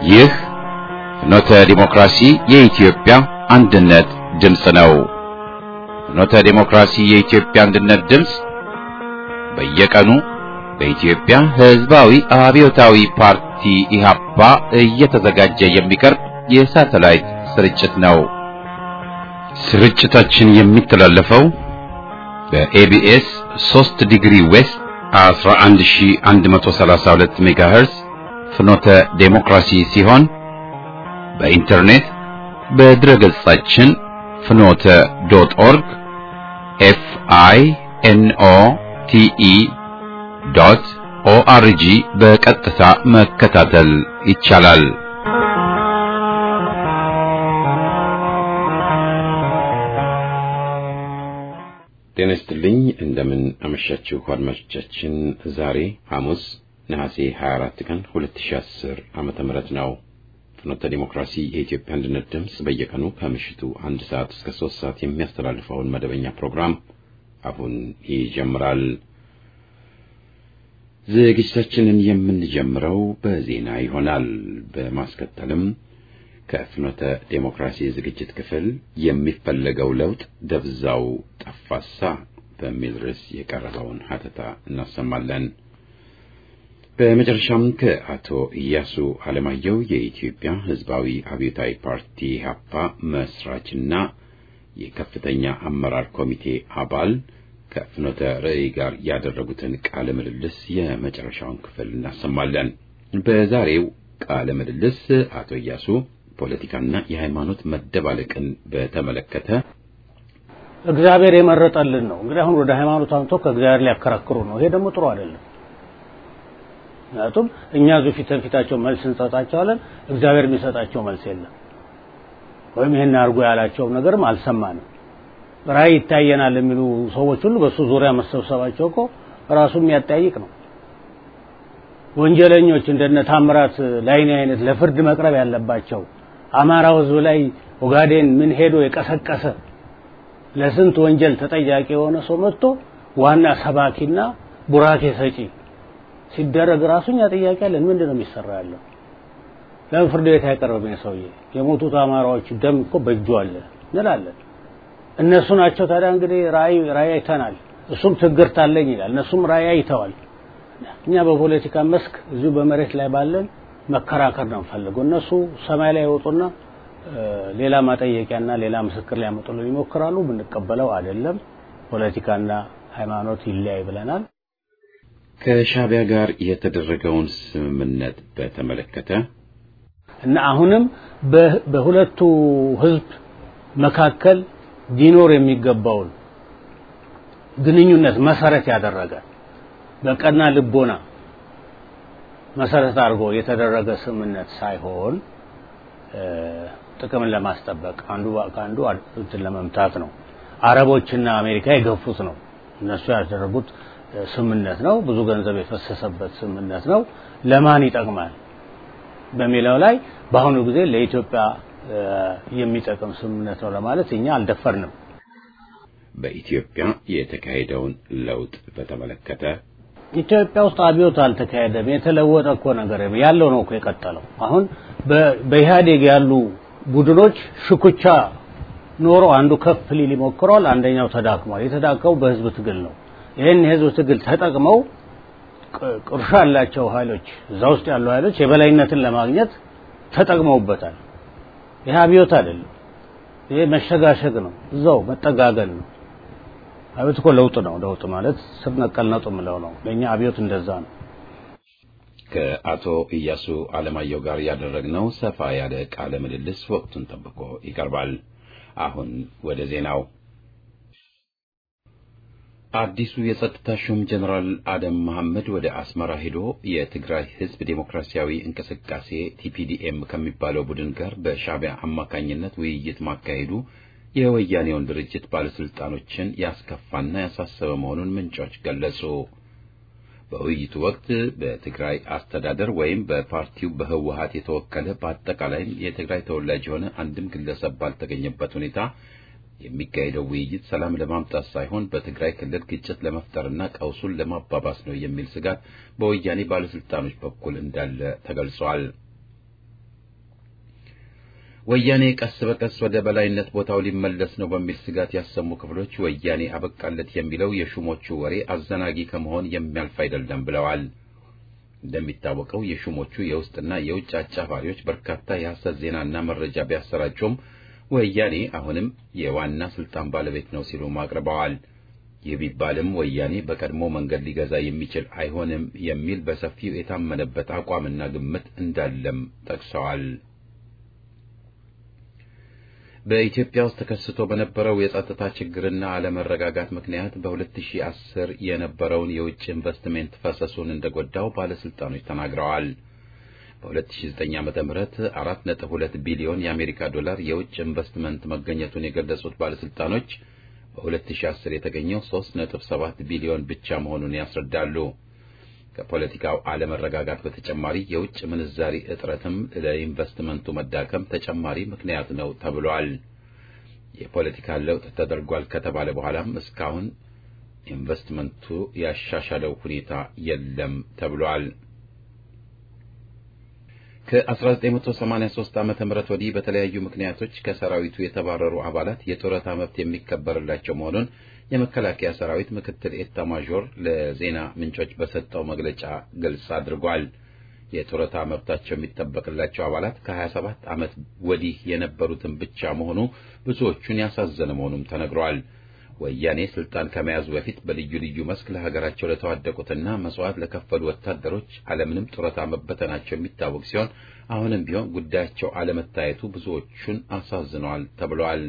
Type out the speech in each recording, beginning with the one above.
ይህ ፍኖተ ዲሞክራሲ የኢትዮጵያ አንድነት ድምፅ ነው። ፍኖተ ዲሞክራሲ የኢትዮጵያ አንድነት ድምፅ በየቀኑ በኢትዮጵያ ሕዝባዊ አብዮታዊ ፓርቲ ኢህአፓ እየተዘጋጀ የሚቀርብ የሳተላይት ስርጭት ነው። ስርጭታችን የሚተላለፈው በኤቢኤስ 3 ዲግሪ ዌስት 11132 ሜጋሄርዝ ፍኖተ ዴሞክራሲ ሲሆን በኢንተርኔት በድረ ገጻችን ፍኖተ ዶት ኦርግ ኤፍ አይ ኤን ኦ ቲ ኢ ዶት ኦአርጂ በቀጥታ መከታተል ይቻላል። ጤና ይስጥልኝ። እንደምን አመሻችሁ አድማጮቻችን። ዛሬ ሐሙስ ነሐሴ 24 ቀን 2010 ዓመተ ምህረት ነው። ፍኖተ ዲሞክራሲ የኢትዮጵያ አንድነት ድምፅ በየቀኑ ከምሽቱ አንድ ሰዓት እስከ ሶስት ሰዓት የሚያስተላልፈውን መደበኛ ፕሮግራም አሁን ይጀምራል። ዝግጅታችንን የምንጀምረው በዜና ይሆናል። በማስከተልም ከፍኖተ ዴሞክራሲ ዝግጅት ክፍል የሚፈለገው ለውጥ ደብዛው ጠፋሳ በሚል ርዕስ የቀረበውን ሀተታ እናሰማለን። በመጨረሻም ከአቶ ኢያሱ አለማየሁ የኢትዮጵያ ሕዝባዊ አብዮታዊ ፓርቲ ኢህአፓ መስራችና የከፍተኛ አመራር ኮሚቴ አባል ከፍኖተ ርዕይ ጋር ያደረጉትን ቃለ ምልልስ የመጨረሻውን ክፍል እናሰማለን። በዛሬው ቃለ ምልልስ አቶ ኢያሱ ፖለቲካና የሃይማኖት መደባለቅን በተመለከተ እግዚአብሔር የመረጠልን ነው። እንግዲህ አሁን ወደ ሃይማኖት አምጥቶ ከእግዚአብሔር ሊያከራክሩ ነው። ይሄ ደግሞ ጥሩ አይደለም። ምክንያቱም እኛ እዚሁ ፊት ለፊታቸው መልስ እንሰጣቸዋለን፣ እግዚአብሔር የሚሰጣቸው መልስ የለም። ወይም ይሄን አድርጎ ያላቸውም ነገርም አልሰማንም። ራእይ ይታየናል የሚሉ ሰዎች ሁሉ በሱ ዙሪያ መሰብሰባቸው እኮ ራሱ የሚያጠያይቅ ነው። ወንጀለኞች እንደነ ታምራት ላይኔ አይነት ለፍርድ መቅረብ ያለባቸው አማራው ሕዝብ ላይ ኦጋዴን ምን ሄዶ የቀሰቀሰ ለስንት ወንጀል ተጠያቂ የሆነ ሰው መጥቶ ዋና ሰባኪና ቡራኬ ሰጪ ሲደረግ ራሱኛ ጥያቄ አለን። ምንድን ነው የሚሰራ ያለው? ለምን ፍርድ ቤት አይቀርብም? ሰውዬ የሞቱት አማራዎች ደም እኮ በእጁ አለ እንላለን። እነሱ ናቸው ታዲያ እንግዲህ ራእይ ራእይ አይተናል፣ እሱም ትግርት አለኝ ይላል። እነሱም ራእይ አይተዋል። እኛ በፖለቲካ መስክ እዚሁ በመሬት ላይ ባለን መከራከር ነው የምፈልገው። እነሱ ሰማይ ላይ ይወጡና ሌላ ማጠየቂያና ሌላ ምስክር ሊያመጡልን ይሞክራሉ። ብንቀበለው አይደለም። ፖለቲካና ሃይማኖት ይለያይ ብለናል። ከሻዕቢያ ጋር የተደረገውን ስምምነት በተመለከተ እና አሁንም በሁለቱ ህዝብ መካከል ሊኖር የሚገባውን ግንኙነት መሰረት ያደረገ በቀና ልቦና መሰረት አድርጎ የተደረገ ስምምነት ሳይሆን ጥቅምን ለማስጠበቅ አንዱ ከአንዱ እንትን ለመምታት ነው። አረቦችና አሜሪካ የገፉት ነው። እነሱ ያደረጉት ስምምነት ነው። ብዙ ገንዘብ የፈሰሰበት ስምምነት ነው። ለማን ይጠቅማል በሚለው ላይ በአሁኑ ጊዜ ለኢትዮጵያ የሚጠቅም ስምምነት ነው ለማለት እኛ አልደፈርንም። በኢትዮጵያ የተካሄደውን ለውጥ በተመለከተ ኢትዮጵያ ውስጥ አብዮት አልተካሄደም። የተለወጠ እኮ ነገር ያለው ነው እኮ የቀጠለው። አሁን በኢህአዴግ ያሉ ቡድኖች ሽኩቻ ኖሮ አንዱ ከፍ ሊል ይሞክረዋል፣ አንደኛው ተዳክሟል። የተዳከሙ በህዝብ ትግል ነው። ይህን የህዝብ ትግል ተጠቅመው ቁርሾ ያላቸው ኃይሎች እዛ ውስጥ ያሉ ኃይሎች የበላይነትን ለማግኘት ተጠቅመውበታል። ይህ አብዮት አይደለም። ይሄ መሸጋሸግ ነው፣ እዛው መጠጋገን ነው። አብዮት እኮ ለውጥ ነው። ለውጥ ማለት ስር ነቀል ነውጥ የምለው ነው። ለእኛ አብዮት እንደዛ ነው። ከአቶ ኢያሱ አለማየሁ ጋር ያደረግነው ሰፋ ያለ ቃለ ምልልስ ወቅቱን ጠብቆ ይቀርባል። አሁን ወደ ዜናው። አዲሱ የጸጥታ ሹም ጀነራል አደም መሐመድ ወደ አስመራ ሄዶ የትግራይ ህዝብ ዴሞክራሲያዊ እንቅስቃሴ ቲፒዲኤም ከሚባለው ቡድን ጋር በሻዕቢያ አማካኝነት ውይይት ማካሄዱ የወያኔውን ድርጅት ባለስልጣኖችን ያስከፋና ያሳሰበ መሆኑን ምንጮች ገለጹ። በውይይቱ ወቅት በትግራይ አስተዳደር ወይም በፓርቲው በህወሀት የተወከለ በአጠቃላይም የትግራይ ተወላጅ የሆነ አንድም ግለሰብ ባልተገኘበት ሁኔታ የሚካሄደው ውይይት ሰላም ለማምጣት ሳይሆን በትግራይ ክልል ግጭት ለመፍጠርና ቀውሱን ለማባባስ ነው የሚል ስጋት በወያኔ ባለስልጣኖች በኩል እንዳለ ተገልጿል። ወያኔ ቀስ በቀስ ወደ በላይነት ቦታው ሊመለስ ነው በሚል ስጋት ያሰሙ ክፍሎች ወያኔ አበቃለት የሚለው የሹሞቹ ወሬ አዘናጊ ከመሆን የሚያልፍ አይደለም ብለዋል። እንደሚታወቀው የሹሞቹ የውስጥና የውጭ አጫፋሪዎች በርካታ የሐሰት ዜናና መረጃ ቢያሰራጩም ወያኔ አሁንም የዋና ስልጣን ባለቤት ነው ሲሉም አቅርበዋል። ይህ ቢባልም ወያኔ በቀድሞ መንገድ ሊገዛ የሚችል አይሆንም የሚል በሰፊው የታመነበት አቋምና ግምት እንዳለም ጠቅሰዋል። በኢትዮጵያ ውስጥ ተከስቶ በነበረው የጸጥታ ችግርና አለመረጋጋት ምክንያት በ2010 የነበረውን የውጭ ኢንቨስትሜንት ፈሰሱን እንደጎዳው ባለስልጣኖች ተናግረዋል። በ2009 ዓ.ም 4.2 ቢሊዮን የአሜሪካ ዶላር የውጭ ኢንቨስትመንት መገኘቱን የገለጹት ባለስልጣኖች በ2010 የተገኘው 3.7 ቢሊዮን ብቻ መሆኑን ያስረዳሉ። ከፖለቲካው አለመረጋጋት በተጨማሪ የውጭ ምንዛሪ እጥረትም ለኢንቨስትመንቱ መዳከም ተጨማሪ ምክንያት ነው ተብሏል። የፖለቲካ ለውጥ ተደርጓል ከተባለ በኋላም እስካሁን ኢንቨስትመንቱ ያሻሻለው ሁኔታ የለም ተብሏል። ከ1983 ዓ.ም ወዲህ በተለያዩ ምክንያቶች ከሰራዊቱ የተባረሩ አባላት የጡረታ መብት የሚከበርላቸው መሆኑን የመከላከያ ሰራዊት ምክትል ኤታ ማዦር ለዜና ምንጮች በሰጠው መግለጫ ግልጽ አድርጓል። የጡረታ መብታቸው የሚጠበቅላቸው አባላት ከ27 ዓመት ወዲህ የነበሩትን ብቻ መሆኑ ብዙዎቹን ያሳዘነ መሆኑም ተነግሯል። ወያኔ ስልጣን ከመያዙ በፊት በልዩ ልዩ መስክ ለሀገራቸው ለተዋደቁትና መስዋዕት ለከፈሉ ወታደሮች አለምንም ጡረታ መበተናቸው የሚታወቅ ሲሆን አሁንም ቢሆን ጉዳያቸው አለመታየቱ ብዙዎቹን አሳዝነዋል ተብሏል።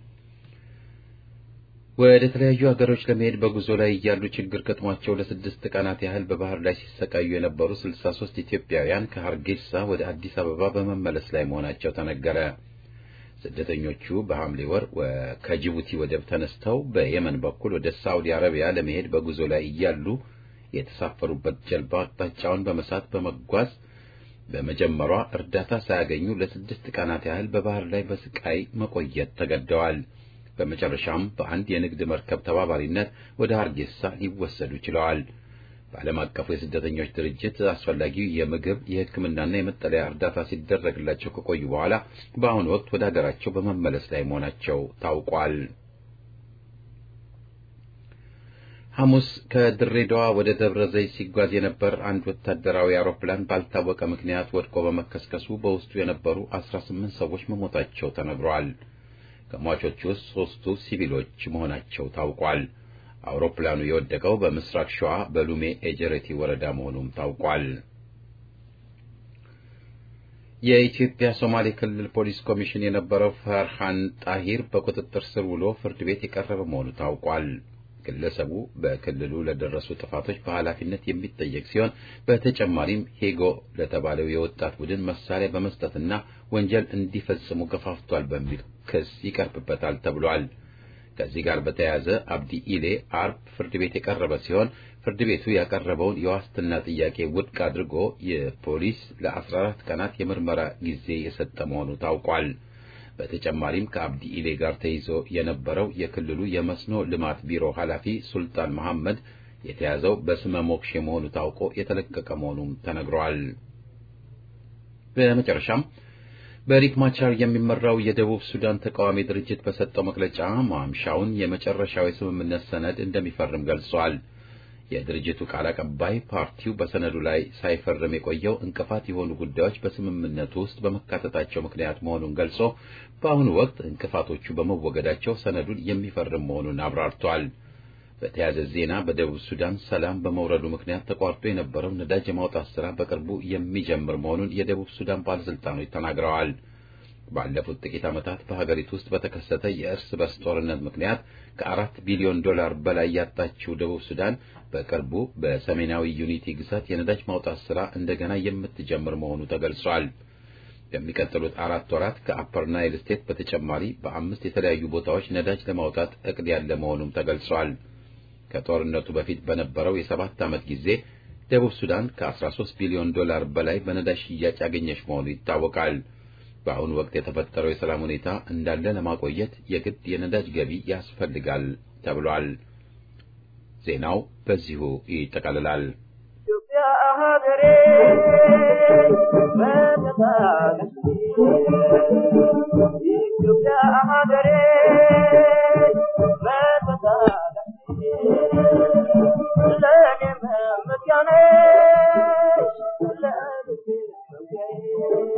ወደ ተለያዩ ሀገሮች ለመሄድ በጉዞ ላይ እያሉ ችግር ገጥሟቸው ለስድስት ቀናት ያህል በባህር ላይ ሲሰቃዩ የነበሩ 63 ኢትዮጵያውያን ከሀርጌሳ ወደ አዲስ አበባ በመመለስ ላይ መሆናቸው ተነገረ። ስደተኞቹ በሐምሌ ወር ከጅቡቲ ወደብ ተነስተው በየመን በኩል ወደ ሳዑዲ አረቢያ ለመሄድ በጉዞ ላይ እያሉ የተሳፈሩበት ጀልባ አቅጣጫውን በመሳት በመጓዝ በመጀመሯ እርዳታ ሳያገኙ ለስድስት ቀናት ያህል በባህር ላይ በስቃይ መቆየት ተገደዋል። በመጨረሻም በአንድ የንግድ መርከብ ተባባሪነት ወደ ሀርጌሳ ሊወሰዱ ችለዋል። በዓለም አቀፉ የስደተኞች ድርጅት አስፈላጊው የምግብ የሕክምናና የመጠለያ እርዳታ ሲደረግላቸው ከቆዩ በኋላ በአሁኑ ወቅት ወደ ሀገራቸው በመመለስ ላይ መሆናቸው ታውቋል። ሐሙስ ከድሬዳዋ ወደ ደብረ ዘይት ሲጓዝ የነበር አንድ ወታደራዊ አውሮፕላን ባልታወቀ ምክንያት ወድቆ በመከስከሱ በውስጡ የነበሩ አስራ ስምንት ሰዎች መሞታቸው ተነግሯል። ከሟቾቹ ውስጥ ሦስቱ ሲቪሎች መሆናቸው ታውቋል። አውሮፕላኑ የወደቀው በምስራቅ ሸዋ በሉሜ ኤጀሬቲ ወረዳ መሆኑም ታውቋል። የኢትዮጵያ ሶማሌ ክልል ፖሊስ ኮሚሽን የነበረው ፈርሃን ጣሂር በቁጥጥር ስር ውሎ ፍርድ ቤት የቀረበ መሆኑ ታውቋል። ግለሰቡ በክልሉ ለደረሱ ጥፋቶች በኃላፊነት የሚጠየቅ ሲሆን በተጨማሪም ሄጎ ለተባለው የወጣት ቡድን መሳሪያ በመስጠትና ወንጀል እንዲፈጽሙ ገፋፍቷል በሚል ክስ ይቀርብበታል ተብሏል። ከዚህ ጋር በተያያዘ አብዲ ኢሌ አርብ ፍርድ ቤት የቀረበ ሲሆን ፍርድ ቤቱ ያቀረበውን የዋስትና ጥያቄ ውድቅ አድርጎ የፖሊስ ለ14 ቀናት የምርመራ ጊዜ የሰጠ መሆኑ ታውቋል። በተጨማሪም ከአብዲ ኢሌ ጋር ተይዞ የነበረው የክልሉ የመስኖ ልማት ቢሮ ኃላፊ ሱልጣን መሐመድ የተያዘው በስመ ሞክሼ መሆኑ ታውቆ የተለቀቀ መሆኑም ተነግሯል። በመጨረሻም በሪክ ማቻር የሚመራው የደቡብ ሱዳን ተቃዋሚ ድርጅት በሰጠው መግለጫ ማምሻውን የመጨረሻው የስምምነት ሰነድ እንደሚፈርም ገልጿል። የድርጅቱ ቃል አቀባይ ፓርቲው በሰነዱ ላይ ሳይፈርም የቆየው እንቅፋት የሆኑ ጉዳዮች በስምምነቱ ውስጥ በመካተታቸው ምክንያት መሆኑን ገልጾ በአሁኑ ወቅት እንቅፋቶቹ በመወገዳቸው ሰነዱን የሚፈርም መሆኑን አብራርቷል። በተያያዘ ዜና በደቡብ ሱዳን ሰላም በመውረዱ ምክንያት ተቋርጦ የነበረው ነዳጅ የማውጣት ስራ በቅርቡ የሚጀምር መሆኑን የደቡብ ሱዳን ባለስልጣኖች ተናግረዋል። ባለፉት ጥቂት ዓመታት በሀገሪቱ ውስጥ በተከሰተ የእርስ በርስ ጦርነት ምክንያት ከአራት ቢሊዮን ዶላር በላይ ያጣችው ደቡብ ሱዳን በቅርቡ በሰሜናዊ ዩኒቲ ግዛት የነዳጅ ማውጣት ስራ እንደገና የምትጀምር መሆኑ ተገልጿል። በሚቀጥሉት አራት ወራት ከአፐር ናይል ስቴት በተጨማሪ በአምስት የተለያዩ ቦታዎች ነዳጅ ለማውጣት እቅድ ያለ መሆኑም ተገልጿል። ከጦርነቱ በፊት በነበረው የሰባት ዓመት ጊዜ ደቡብ ሱዳን ከ13 ቢሊዮን ዶላር በላይ በነዳጅ ሽያጭ ያገኘች መሆኑ ይታወቃል። በአሁኑ ወቅት የተፈጠረው የሰላም ሁኔታ እንዳለ ለማቆየት የግድ የነዳጅ ገቢ ያስፈልጋል ተብሏል። ዜናው በዚሁ ይጠቃልላል። ኢትዮጵያ ሀገሬ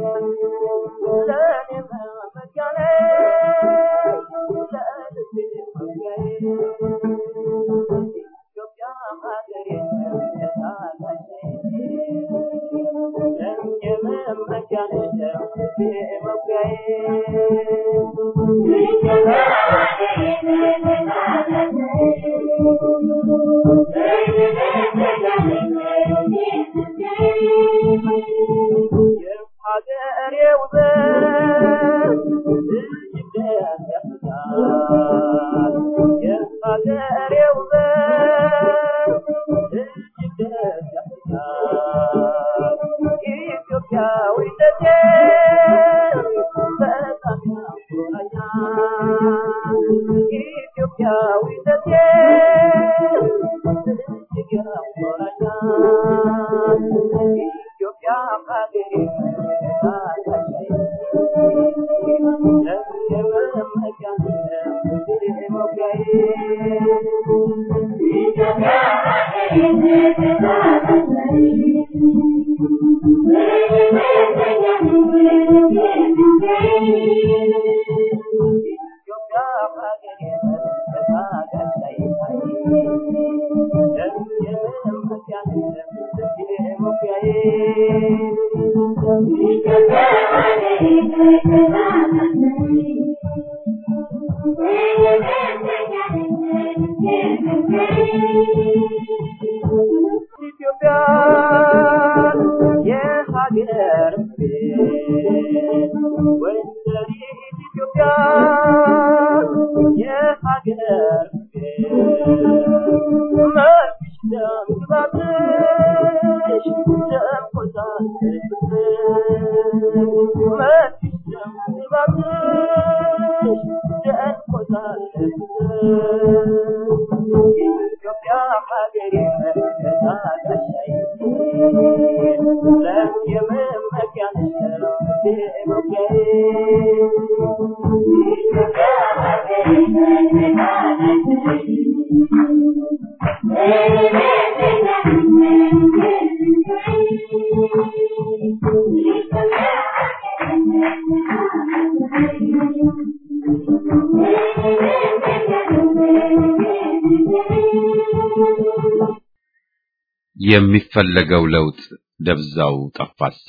የሚፈለገው ለውጥ ደብዛው ጠፋሳ።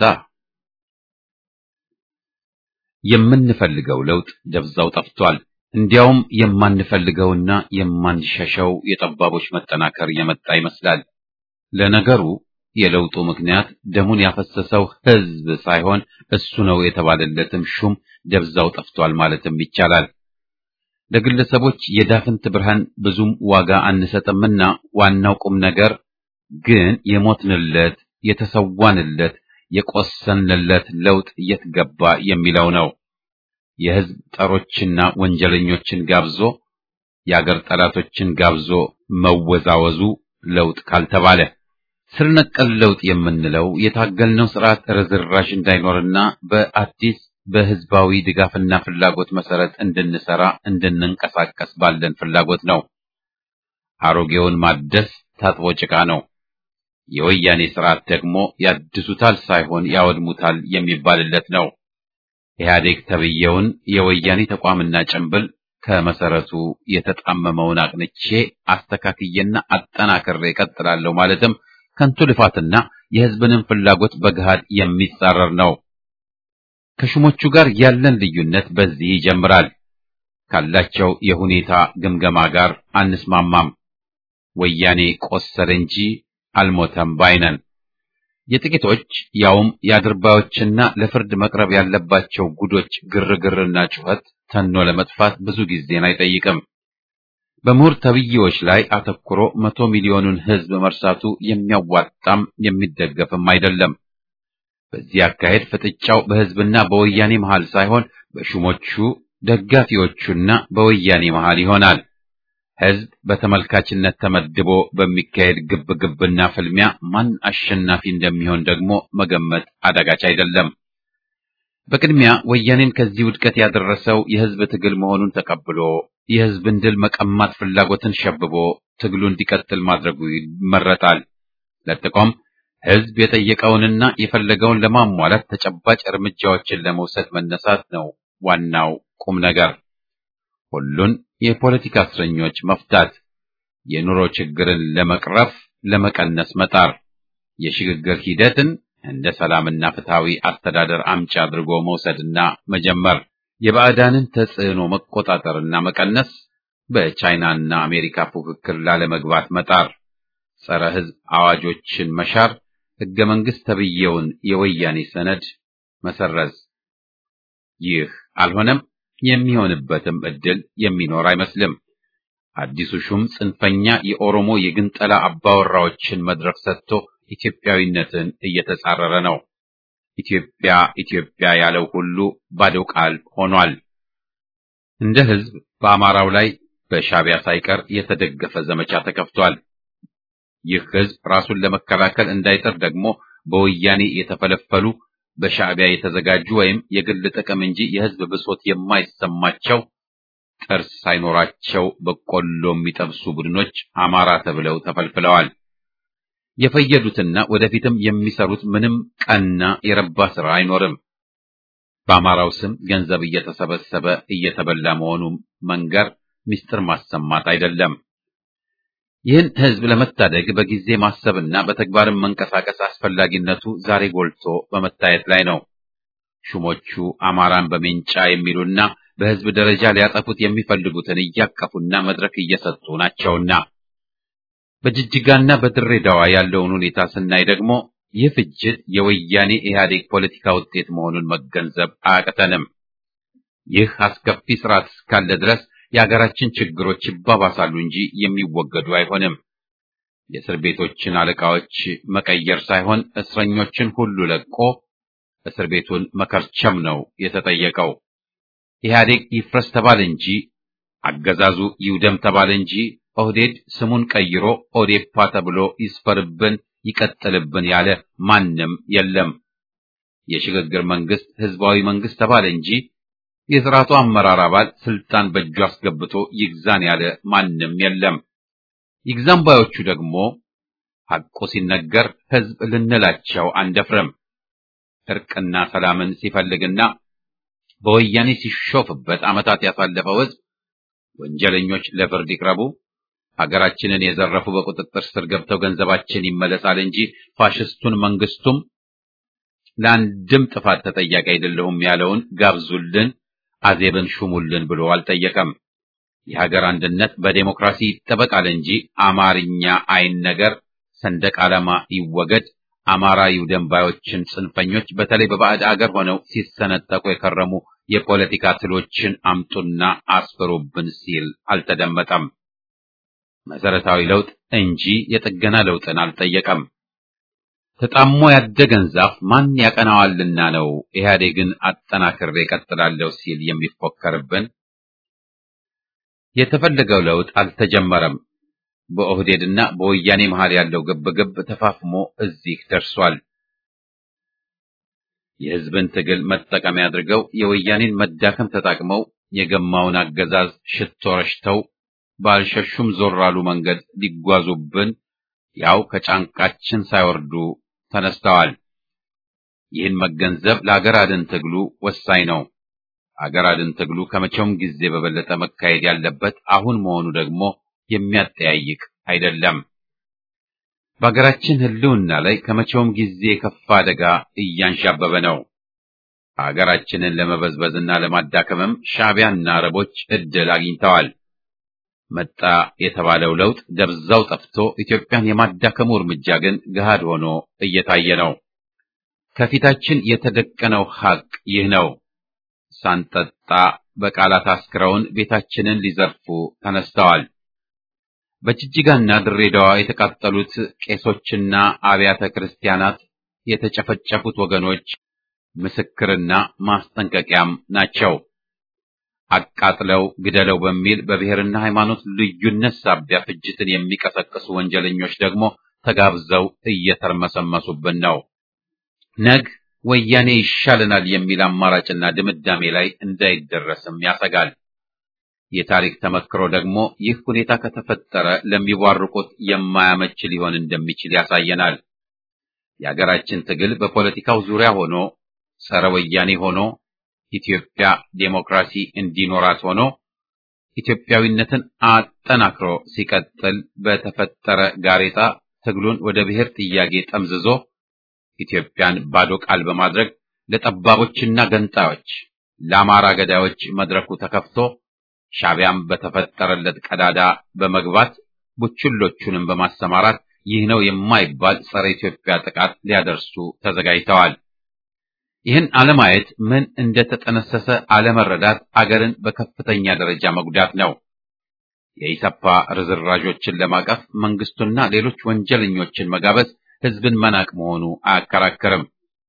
የምንፈልገው ለውጥ ደብዛው ጠፍቷል። እንዲያውም የማንፈልገውና የማንሸሸው የጠባቦች መጠናከር የመጣ ይመስላል። ለነገሩ የለውጡ ምክንያት ደሙን ያፈሰሰው ሕዝብ ሳይሆን እሱ ነው የተባለለትም ሹም ደብዛው ጠፍቷል ማለትም ይቻላል። ለግለሰቦች የዳፍንት ብርሃን ብዙም ዋጋ አንሰጥምና ዋናው ቁም ነገር ግን የሞትንለት የተሰዋንለት የቆሰንለት ለውጥ የት ገባ የሚለው ነው። የሕዝብ ጠሮችና ወንጀለኞችን ጋብዞ የአገር ጠላቶችን ጋብዞ መወዛወዙ ለውጥ ካልተባለ ስር ነቀል ለውጥ የምንለው የታገልነው ስርዓት ርዝራዥ እንዳይኖርና በአዲስ በህዝባዊ ድጋፍና ፍላጎት መሰረት እንድንሰራ እንድንንቀሳቀስ ባለን ፍላጎት ነው። አሮጌውን ማደስ ታጥቦ ጭቃ ነው። የወያኔ ስርዓት ደግሞ ያድሱታል ሳይሆን ያወድሙታል የሚባልለት ነው። ኢህአዴግ ተብየውን የወያኔ ተቋምና ጭንብል ከመሰረቱ የተጣመመውን አቅንቼ አስተካክዬና አጠናክሬ እቀጥላለሁ ማለትም ከንቱ ልፋትና የህዝብንም ፍላጎት በገሃድ የሚጻረር ነው። ከሹሞቹ ጋር ያለን ልዩነት በዚህ ይጀምራል። ካላቸው የሁኔታ ግምገማ ጋር አንስማማም። ወያኔ ቆሰለ እንጂ አልሞተም ባይነን። የጥቂቶች ያውም የአድርባዮችና ለፍርድ መቅረብ ያለባቸው ጉዶች ግርግርና ጩኸት ተኖ ለመጥፋት ብዙ ጊዜን አይጠይቅም። በምሁር ተብዬዎች ላይ አተኩሮ መቶ ሚሊዮኑን ህዝብ መርሳቱ የሚያዋጣም የሚደገፍም አይደለም። በዚህ አካሄድ ፍጥጫው በህዝብና በወያኔ መሃል ሳይሆን በሹሞቹ ደጋፊዎቹና በወያኔ መሃል ይሆናል። ህዝብ በተመልካችነት ተመድቦ በሚካሄድ ግብግብና ፍልሚያ ማን አሸናፊ እንደሚሆን ደግሞ መገመት አዳጋች አይደለም። በቅድሚያ ወያኔን ከዚህ ውድቀት ያደረሰው የህዝብ ትግል መሆኑን ተቀብሎ የህዝብን ድል መቀማት ፍላጎትን ሸብቦ ትግሉ እንዲቀጥል ማድረጉ ይመረጣል። ለጥቆም ሕዝብ የጠየቀውንና የፈለገውን ለማሟላት ተጨባጭ እርምጃዎችን ለመውሰድ መነሳት ነው ዋናው ቁም ነገር። ሁሉን የፖለቲካ እስረኞች መፍታት፣ የኑሮ ችግርን ለመቅረፍ ለመቀነስ መጣር፣ የሽግግር ሂደትን እንደ ሰላምና ፍትሃዊ አስተዳደር አምጪ አድርጎ መውሰድና መጀመር፣ የባዕዳንን ተጽዕኖ መቆጣጠርና መቀነስ፣ በቻይናና አሜሪካ ፉክክር ላለመግባት መጣር፣ ጸረ ሕዝብ አዋጆችን መሻር፣ ሕገ መንግሥት ተብዬውን የወያኔ ሰነድ መሰረዝ። ይህ አልሆነም፣ የሚሆንበትም ዕድል የሚኖር አይመስልም። አዲሱ ሹም ጽንፈኛ የኦሮሞ የግንጠላ አባወራዎችን መድረክ ሰጥቶ ኢትዮጵያዊነትን እየተጻረረ ነው። ኢትዮጵያ ኢትዮጵያ ያለው ሁሉ ባዶ ቃል ሆኗል። እንደ ሕዝብ በአማራው ላይ በሻዕቢያ ሳይቀር የተደገፈ ዘመቻ ተከፍቷል። ይህ ሕዝብ ራሱን ለመከላከል እንዳይጥር ደግሞ በወያኔ የተፈለፈሉ በሻዕቢያ የተዘጋጁ ወይም የግል ጥቅም እንጂ የሕዝብ ብሶት የማይሰማቸው ጥርስ ሳይኖራቸው በቆሎ የሚጠብሱ ቡድኖች አማራ ተብለው ተፈልፍለዋል። የፈየዱትና ወደፊትም የሚሰሩት ምንም ቀና የረባ ሥራ አይኖርም። በአማራው ስም ገንዘብ እየተሰበሰበ እየተበላ መሆኑ መንገር ምስጢር ማሰማት አይደለም። ይህን ሕዝብ ለመታደግ በጊዜ ማሰብና በተግባርም መንቀሳቀስ አስፈላጊነቱ ዛሬ ጎልቶ በመታየት ላይ ነው። ሹሞቹ አማራን በሜንጫ የሚሉና በሕዝብ ደረጃ ሊያጠፉት የሚፈልጉትን እያቀፉና መድረክ እየሰጡ ናቸውና በጅጅጋና በድሬዳዋ ያለውን ሁኔታ ስናይ ደግሞ ይህ ፍጅት የወያኔ ኢህአዴግ ፖለቲካ ውጤት መሆኑን መገንዘብ አያቅተንም። ይህ አስከፊ ስርዓት እስካለ ድረስ የሀገራችን ችግሮች ይባባሳሉ እንጂ የሚወገዱ አይሆንም። የእስር ቤቶችን አለቃዎች መቀየር ሳይሆን እስረኞችን ሁሉ ለቆ እስር ቤቱን መከርቸም ነው የተጠየቀው። ኢህአዴግ ይፍረስ ተባለ እንጂ አገዛዙ ይውደም ተባለ እንጂ ኦህዴድ ስሙን ቀይሮ ኦዴፓ ተብሎ ይስፈርብን ይቀጥልብን ያለ ማንም የለም። የሽግግር መንግስት ህዝባዊ መንግስት ተባለ እንጂ የስርዓቱ አመራር አባል ስልጣን በእጁ አስገብቶ ይግዛን ያለ ማንም የለም። ይግዛን ባዮቹ ደግሞ ሐቁ ሲነገር ህዝብ ልንላቸው አንደፍርም። እርቅና ሰላምን ሲፈልግና በወያኔ ሲሾፍበት ዓመታት ያሳለፈው ህዝብ ወንጀለኞች ለፍርድ ይቅረቡ፣ ሀገራችንን የዘረፉ በቁጥጥር ስር ገብተው ገንዘባችን ይመለሳል እንጂ ፋሽስቱን መንግስቱም ለአንድም ጥፋት ተጠያቂ አይደለሁም ያለውን ጋብዙልን፣ አዜብን ሹሙልን ብሎ አልጠየቀም። የሀገር አንድነት በዴሞክራሲ ይጠበቃል እንጂ አማርኛ አይን ነገር ሰንደቅ ዓላማ ይወገድ፣ አማራ ይውደም ባዮችን ጽንፈኞች በተለይ በባዕድ አገር ሆነው ሲሰነጠቁ የከረሙ የፖለቲካ ትሎችን አምጡና አስፈሩብን ሲል አልተደመጠም። መሰረታዊ ለውጥ እንጂ የጥገና ለውጥን አልጠየቀም። ተጣሞ ያደገን ዛፍ ማን ያቀናዋልና ነው ኢህአዴግን አጠናክሬ እቀጥላለሁ ሲል የሚፎከርብን? የተፈለገው ለውጥ አልተጀመረም። በኦህዴድና በወያኔ መሃል ያለው ግብግብ ተፋፍሞ እዚህ ደርሷል። የህዝብን ትግል መጠቀሚያ አድርገው የወያኔን መዳከም ተጠቅመው የገማውን አገዛዝ ሽቶ ረሽተው ባልሸሹም ዞር አሉ መንገድ ሊጓዙብን ያው ከጫንቃችን ሳይወርዱ ተነስተዋል። ይህን መገንዘብ ለአገር አድን ትግሉ ወሳኝ ነው። አገር አድን ትግሉ ከመቼውም ጊዜ በበለጠ መካሄድ ያለበት አሁን መሆኑ ደግሞ የሚያጠያይቅ አይደለም። በሀገራችን ህልውና ላይ ከመቼውም ጊዜ የከፋ አደጋ እያንዣበበ ነው። ሀገራችንን ለመበዝበዝና ለማዳከምም ሻዕቢያና አረቦች እድል አግኝተዋል። መጣ የተባለው ለውጥ ደብዛው ጠፍቶ ኢትዮጵያን የማዳከሙ እርምጃ ግን ገሃድ ሆኖ እየታየ ነው። ከፊታችን የተደቀነው ሐቅ ይህ ነው። ሳንጠጣ በቃላት አስክረውን ቤታችንን ሊዘርፉ ተነስተዋል። በጅጅጋና ድሬዳዋ የተቃጠሉት ቄሶችና አብያተ ክርስቲያናት የተጨፈጨፉት ወገኖች ምስክርና ማስጠንቀቂያም ናቸው። አቃጥለው ግደለው በሚል በብሔርና ሃይማኖት ልዩነት ሳቢያ ፍጅትን የሚቀሰቅሱ ወንጀለኞች ደግሞ ተጋብዘው እየተርመሰመሱብን ነው። ነግ ወያኔ ይሻለናል የሚል አማራጭና ድምዳሜ ላይ እንዳይደረስም ያሰጋል። የታሪክ ተመክሮ ደግሞ ይህ ሁኔታ ከተፈጠረ ለሚቧርቁት የማያመች ሊሆን እንደሚችል ያሳየናል። የሀገራችን ትግል በፖለቲካው ዙሪያ ሆኖ ጸረ ወያኔ ሆኖ ኢትዮጵያ ዴሞክራሲ እንዲኖራት ሆኖ ኢትዮጵያዊነትን አጠናክሮ ሲቀጥል በተፈጠረ ጋሬጣ ትግሉን ወደ ብሔር ጥያቄ ጠምዝዞ ኢትዮጵያን ባዶ ቃል በማድረግ ለጠባቦችና ገንጣዮች፣ ለአማራ ገዳዮች መድረኩ ተከፍቶ ሻዕቢያም በተፈጠረለት ቀዳዳ በመግባት ቡችሎቹንም በማሰማራት ይህ ነው የማይባል ጸረ ኢትዮጵያ ጥቃት ሊያደርሱ ተዘጋጅተዋል። ይህን አለማየት ምን እንደተጠነሰሰ አለመረዳት አገርን በከፍተኛ ደረጃ መጉዳት ነው። የኢሰፓ ርዝራዦችን ለማቀፍ መንግስቱና ሌሎች ወንጀለኞችን መጋበዝ ህዝብን መናቅ መሆኑ አያከራክርም።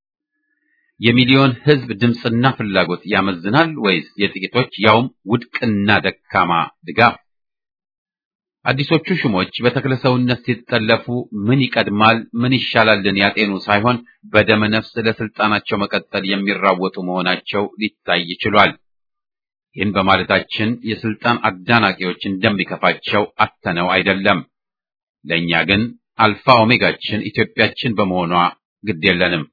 የሚሊዮን ህዝብ ድምፅና ፍላጎት ያመዝናል ወይስ የጥቂቶች ያውም ውድቅና ደካማ ድጋፍ? አዲሶቹ ሹሞች በተክለ ሰውነት ሲጠለፉ ምን ይቀድማል ምን ይሻላልን ያጤኑ ሳይሆን በደመ ነፍስ ለስልጣናቸው መቀጠል የሚራወጡ መሆናቸው ሊታይ ችሏል። ይህን በማለታችን የስልጣን አዳናቂዎች እንደሚከፋቸው አተነው አይደለም። ለእኛ ግን አልፋ ኦሜጋችን ኢትዮጵያችን በመሆኗ ግድ የለንም።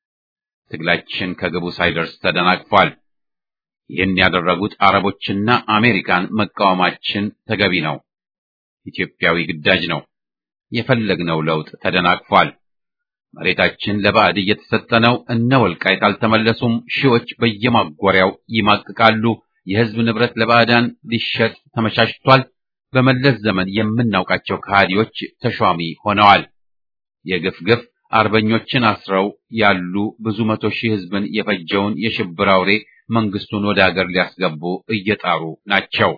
ትግላችን ከግቡ ሳይደርስ ተደናቅፏል። ይህን ያደረጉት አረቦችና አሜሪካን መቃወማችን ተገቢ ነው። ኢትዮጵያዊ ግዳጅ ነው። የፈለግነው ለውጥ ተደናቅፏል። መሬታችን ለባዕድ እየተሰጠ ነው። እነ ወልቃይት አልተመለሱም። ሺዎች በየማጎሪያው ይማቅቃሉ። የህዝብ ንብረት ለባዕዳን ሊሸጥ ተመቻችቷል። በመለስ ዘመን የምናውቃቸው ከሃዲዎች ተሿሚ ሆነዋል። የግፍ ግፍ አርበኞችን አስረው ያሉ ብዙ መቶ ሺህ ህዝብን የፈጀውን የሽብር አውሬ መንግስቱን ወደ አገር ሊያስገቡ እየጣሩ ናቸው።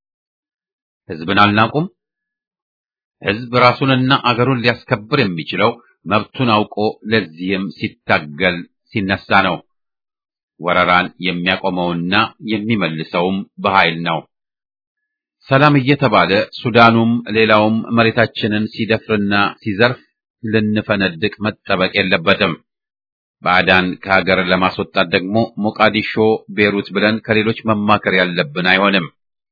ህዝብን አልናቁም። ህዝብ ራሱንና አገሩን ሊያስከብር የሚችለው መብቱን አውቆ ለዚህም ሲታገል ሲነሳ ነው። ወረራን የሚያቆመውና የሚመልሰውም በኃይል ነው። ሰላም እየተባለ ሱዳኑም ሌላውም መሬታችንን ሲደፍርና ሲዘርፍ ልንፈነድቅ መጠበቅ የለበትም። ባዕዳን ከሀገር ለማስወጣት ደግሞ ሞቃዲሾ፣ ቤሩት ብለን ከሌሎች መማከር ያለብን አይሆንም።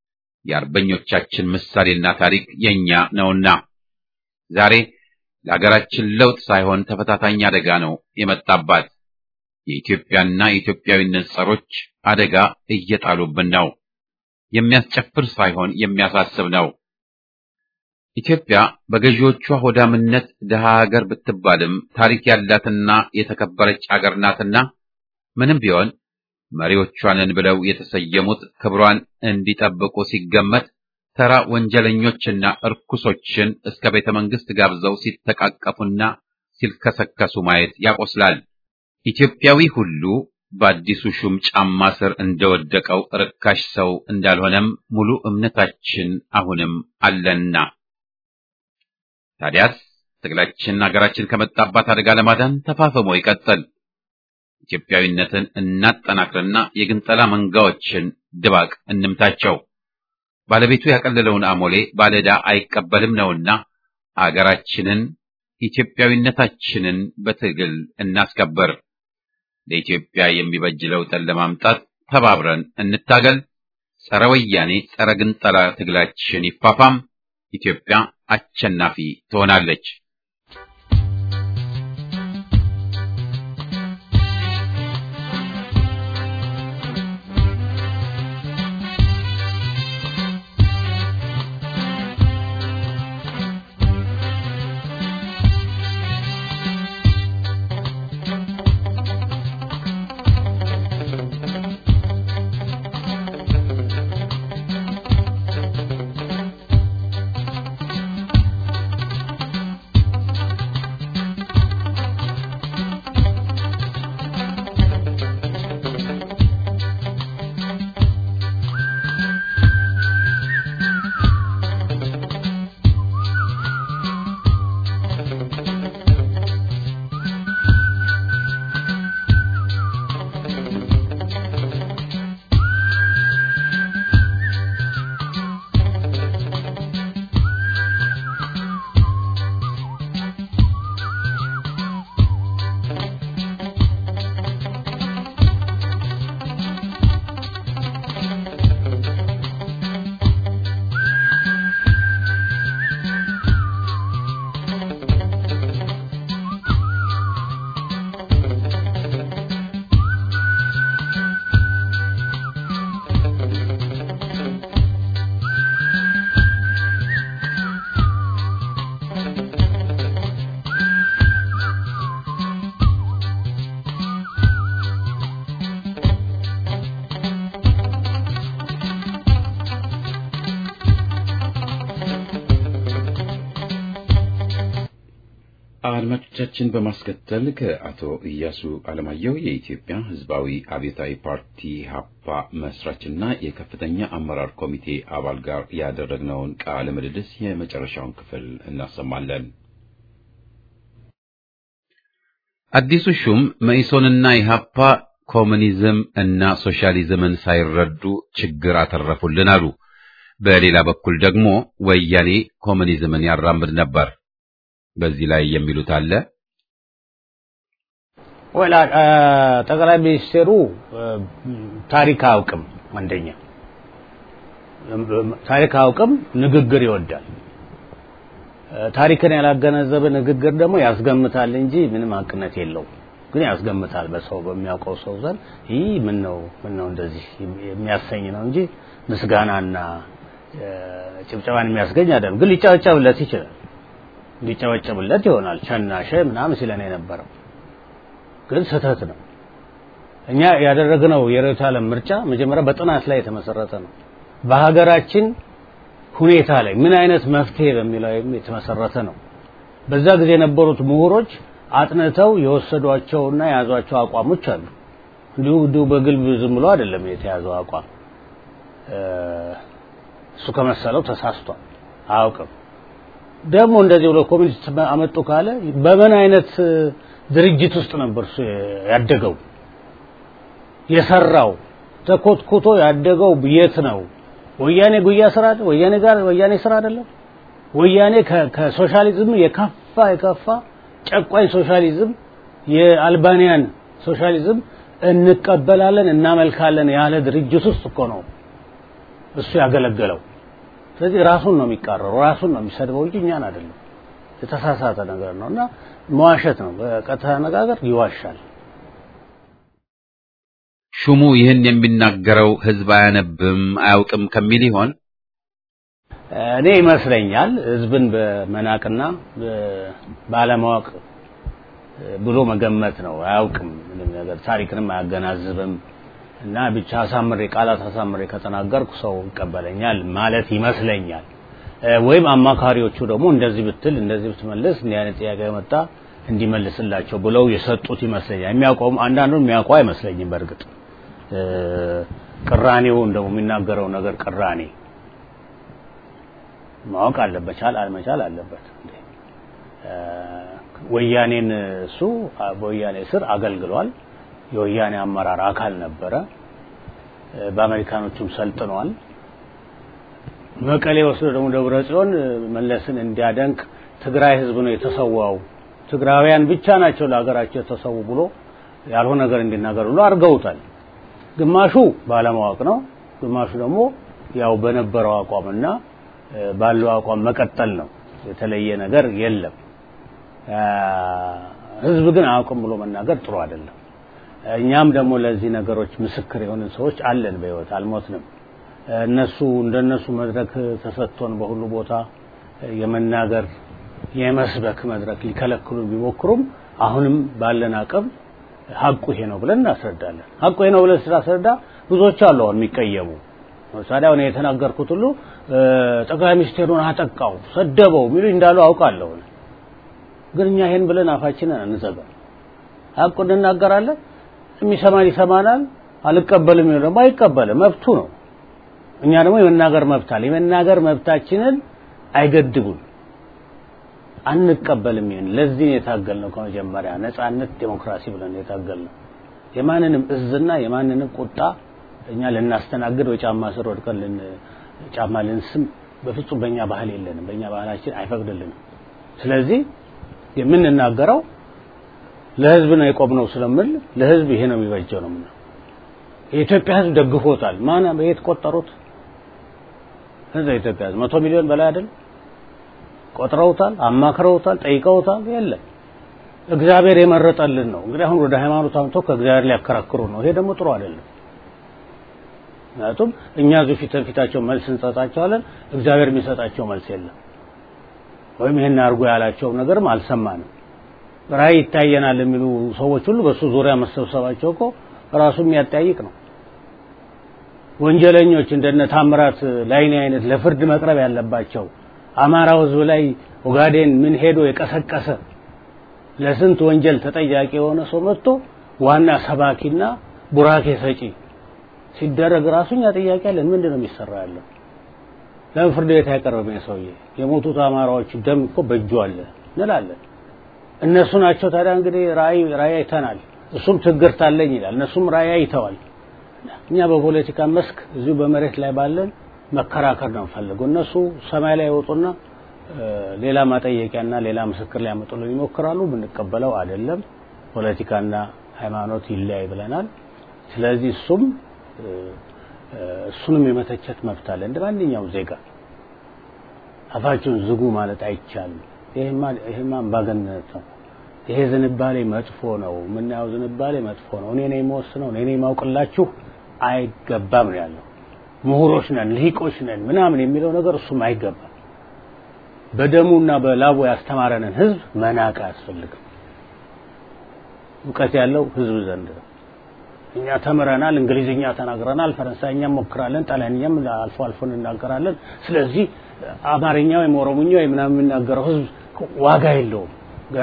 የአርበኞቻችን ምሳሌና ታሪክ የኛ ነውና ዛሬ ለሀገራችን ለውጥ ሳይሆን ተፈታታኝ አደጋ ነው የመጣባት። የኢትዮጵያና የኢትዮጵያዊነት ጸሮች አደጋ እየጣሉብን ነው። የሚያስጨፍር ሳይሆን የሚያሳስብ ነው። ኢትዮጵያ በገዢዎቿ ሆዳምነት ድሃ ሀገር ብትባልም ታሪክ ያላትና የተከበረች አገር ናትና ምንም ቢሆን መሪዎቿንን ብለው የተሰየሙት ክብሯን እንዲጠብቁ ሲገመት ተራ ወንጀለኞችና እርኩሶችን እስከ ቤተ መንግስት ጋብዘው ሲተቃቀፉና ሲልከሰከሱ ማየት ያቆስላል። ኢትዮጵያዊ ሁሉ በአዲሱ ሹም ጫማ ስር እንደወደቀው ርካሽ ሰው እንዳልሆነም ሙሉ እምነታችን አሁንም አለና ታዲያስ ትግላችን ሀገራችን ከመጣባት አደጋ ለማዳን ተፋፍሞ ይቀጥል። ኢትዮጵያዊነትን እናጠናክርና የግንጠላ መንጋዎችን ድባቅ እንምታቸው። ባለቤቱ ያቀለለውን አሞሌ ባለዕዳ አይቀበልም ነውና አገራችንን ኢትዮጵያዊነታችንን በትግል እናስከብር። ለኢትዮጵያ የሚበጅ ለውጥን ለማምጣት ተባብረን እንታገል። ጸረ ወያኔ ጸረ ግንጠላ ትግላችን ይፋፋም። ኢትዮጵያ አሸናፊ ትሆናለች። አድማጮቻችን በማስከተል ከአቶ ኢያሱ አለማየሁ የኢትዮጵያ ሕዝባዊ አብዮታዊ ፓርቲ ሀፓ መስራችና የከፍተኛ አመራር ኮሚቴ አባል ጋር ያደረግነውን ቃለ ምልልስ የመጨረሻውን ክፍል እናሰማለን። አዲሱ ሹም መኢሶንና ኢህአፓ ኮሙኒዝም እና ሶሻሊዝምን ሳይረዱ ችግር አተረፉልን አሉ። በሌላ በኩል ደግሞ ወያኔ ኮሙኒዝምን ያራምድ ነበር። በዚህ ላይ የሚሉት አለ። ወላ ጠቅላይ ሚኒስቴሩ ታሪክ አያውቅም። አንደኛ ታሪክ አያውቅም፣ ንግግር ይወዳል። ታሪክን ያላገነዘበ ንግግር ደግሞ ያስገምታል እንጂ ምንም አቅነት የለውም። ግን ያስገምታል በሰው በሚያውቀው ሰው ዘንድ ይህ ምን ነው ምን ነው እንደዚህ የሚያሰኝ ነው እንጂ ምስጋናና ጭብጨባን የሚያስገኝ አይደለም። ግን ሊጨበጨብለት ይችላል ሊጨበጨብለት ይሆናል። ቸናሸ ምናምን ሲለን የነበረው ግን ስህተት ነው። እኛ ያደረግነው የርዕዮተ ዓለም ምርጫ መጀመሪያ በጥናት ላይ የተመሰረተ ነው። በሀገራችን ሁኔታ ላይ ምን አይነት መፍትሄ በሚለው የተመሰረተ ነው። በዛ ጊዜ የነበሩት ምሁሮች አጥንተው የወሰዷቸውና የያዟቸው አቋሞች አሉ። እንዲሁ እንዲሁ በግልብ ዝም ብሎ አይደለም የተያዘው አቋም። እሱ ከመሰለው ተሳስቷል፣ አያውቅም። ደግሞ እንደዚህ ብሎ ኮሚኒስት አመጡ ካለ በምን አይነት ድርጅት ውስጥ ነበር እሱ ያደገው? የሰራው ተኮትኩቶ ያደገው የት ነው? ወያኔ ጉያ ስራ አይደል? ወያኔ ጋር ወያኔ ስራ አይደለም? ወያኔ ከሶሻሊዝም የከፋ የከፋ ጨቋኝ ሶሻሊዝም የአልባኒያን ሶሻሊዝም እንቀበላለን እናመልካለን ያለ ድርጅት ውስጥ እኮ ነው እሱ ያገለገለው። ስለዚህ ራሱን ነው የሚቃረሩ፣ ራሱን ነው የሚሰድበው እንጂ እኛን አይደለም። የተሳሳተ ነገር ነው እና መዋሸት ነው። በቀጥታ አነጋገር ይዋሻል። ሹሙ ይህን የሚናገረው ህዝብ አያነብም አያውቅም ከሚል ይሆን? እኔ ይመስለኛል ህዝብን በመናቅና ባለማወቅ ብሎ መገመት ነው። አያውቅም ምንም ነገር ታሪክንም አያገናዝብም እና ብቻ አሳምሬ ቃላት አሳምሬ ከተናገርኩ ሰው ይቀበለኛል ማለት ይመስለኛል። ወይም አማካሪዎቹ ደግሞ እንደዚህ ብትል እንደዚህ ብትመልስ እንዲህ አይነት ጥያቄ መጣ እንዲመልስላቸው ብለው የሰጡት ይመስለኛል። የሚያውቀውም አንዳንዱን የሚያውቀው አይመስለኝም። በእርግጥ ቅራኔውን ደግሞ የሚናገረው ነገር ቅራኔ ማወቅ አለበት፣ መቻል አልመቻል አለበት። ወያኔን እሱ በወያኔ ስር አገልግሏል። የወያኔ አመራር አካል ነበረ። በአሜሪካኖቹም ሰልጥኗል። መቀሌ ወስዶ ደግሞ ደብረ ጽዮን መለስን እንዲያደንቅ ትግራይ ህዝብ ነው የተሰዋው፣ ትግራውያን ብቻ ናቸው ለሀገራቸው የተሰዉ ብሎ ያልሆነ ነገር እንዲናገር ብሎ አድርገውታል። ግማሹ ባለማወቅ ነው፣ ግማሹ ደግሞ ያው በነበረው አቋምና ባለው አቋም መቀጠል ነው። የተለየ ነገር የለም። ህዝብ ግን አያውቅም ብሎ መናገር ጥሩ አይደለም። እኛም ደግሞ ለዚህ ነገሮች ምስክር የሆንን ሰዎች አለን፣ በህይወት አልሞትንም። እነሱ እንደነሱ መድረክ ተሰጥቶን በሁሉ ቦታ የመናገር የመስበክ መድረክ ሊከለክሉን ቢሞክሩም አሁንም ባለን አቅም ሀቁ ይሄ ነው ብለን እናስረዳለን። ሀቁ ይሄ ነው ብለን ስናስረዳ ብዙዎች አሉ አሁን የሚቀየሙ ለምሳሌ አሁን የተናገርኩት ሁሉ ጠቅላይ ሚኒስቴሩን አጠቃው፣ ሰደበው የሚሉ እንዳሉ አውቃለሁ። ግን እኛ ይሄን ብለን አፋችንን አንዘጋም። ሀቁን እንናገራለን። የሚሰማን ይሰማናል፣ አልቀበልም የሚለው ደግሞ አይቀበልም፣ መብቱ ነው። እኛ ደግሞ የመናገር መብት አለ። የመናገር መብታችንን አይገድቡን፣ አንቀበልም። ይሄን ለዚህ ነው የታገልነው ከመጀመሪያ ነጻነት፣ ዴሞክራሲ ብለን የታገልነው የማንንም እዝና የማንንም ቁጣ እኛ ልናስተናግድ በጫማ ስር ወድቀን ልን ጫማ ልንስም በፍጹም በእኛ ባህል የለንም። በእኛ ባህላችን አይፈቅድልንም። ስለዚህ የምንናገረው ለህዝብ ነው የቆምነው ስለምል ለህዝብ ይሄ ነው የሚበጀው ነው ምነው የኢትዮጵያ ህዝብ ደግፎታል። ማን በየት ቆጠሩት? ህዝብ የኢትዮጵያ ህዝብ መቶ ሚሊዮን በላይ አይደል? ቆጥረውታል፣ አማክረውታል፣ ጠይቀውታል። የለም እግዚአብሔር የመረጠልን ነው። እንግዲህ አሁን ወደ ሃይማኖት አምጥቶ ከእግዚአብሔር ሊያከራክሩ ነው። ይሄ ደግሞ ጥሩ አይደለም። ምክንያቱም እኛ እዚሁ ፊት ለፊታቸው መልስ እንሰጣቸዋለን፣ እግዚአብሔር የሚሰጣቸው መልስ የለም። ወይም ይሄን አድርጎ ያላቸው ነገርም አልሰማንም። ራእይ ይታየናል የሚሉ ሰዎች ሁሉ በሱ ዙሪያ መሰብሰባቸው እኮ ራሱ የሚያጠያይቅ ነው። ወንጀለኞች እንደነ ታምራት ላይኔ አይነት ለፍርድ መቅረብ ያለባቸው አማራው ህዝብ ላይ ኦጋዴን ምን ሄዶ የቀሰቀሰ ለስንት ወንጀል ተጠያቂ የሆነ ሰው መጥቶ ዋና ሰባኪና ቡራኬ ሰጪ ሲደረግ ራሱ እኛ ጥያቄ አለን። ምንድን ነው የሚሰራ ያለው? ለምን ፍርድ ቤት አይቀርብም? ሰውዬ የሞቱት አማራዎች ደም እኮ በእጁ አለ እንላለን። እነሱ ናቸው ታዲያ እንግዲህ ራእይ ራእይ አይተናል፣ እሱም ትግርት አለኝ ይላል፣ እነሱም ራእይ አይተዋል። እኛ በፖለቲካ መስክ እዚሁ በመሬት ላይ ባለን መከራከር ነው የምፈልገው። እነሱ ሰማይ ላይ ይወጡና ሌላ ማጠየቂያና ሌላ ምስክር ሊያመጡልን ይሞክራሉ። ብንቀበለው አይደለም። ፖለቲካና ሃይማኖት ይለያይ ብለናል። ስለዚህ እሱም እሱንም የመተቸት መብት አለ እንደ ማንኛውም ዜጋ። አፋችሁን ዝጉ ማለት አይቻልም። ይሄማ ይሄማ አምባገነንነት ነው። ይሄ ዝንባሌ መጥፎ ነው። የምናየው ዝንባሌ መጥፎ ነው። እኔ ነኝ የምወስነው፣ እኔ ነኝ የማውቅላችሁ አይገባም ነው ያለው። ምሁሮች ነን፣ ልሂቆች ነን ምናምን የሚለው ነገር እሱም አይገባም። በደሙና በላቡ ያስተማረንን ህዝብ መናቅ አያስፈልግም። እውቀት ያለው ህዝብ ዘንድ ነው። እኛ ተምረናል፣ እንግሊዝኛ ተናግረናል፣ ፈረንሳይኛ ሞክራለን፣ ጣሊያንኛም አልፎ አልፎ እንናገራለን። ስለዚህ አማርኛ ወይም ኦሮሞኛ ወይም ምናምን የሚናገረው ህዝብ ዋጋ የለውም ገና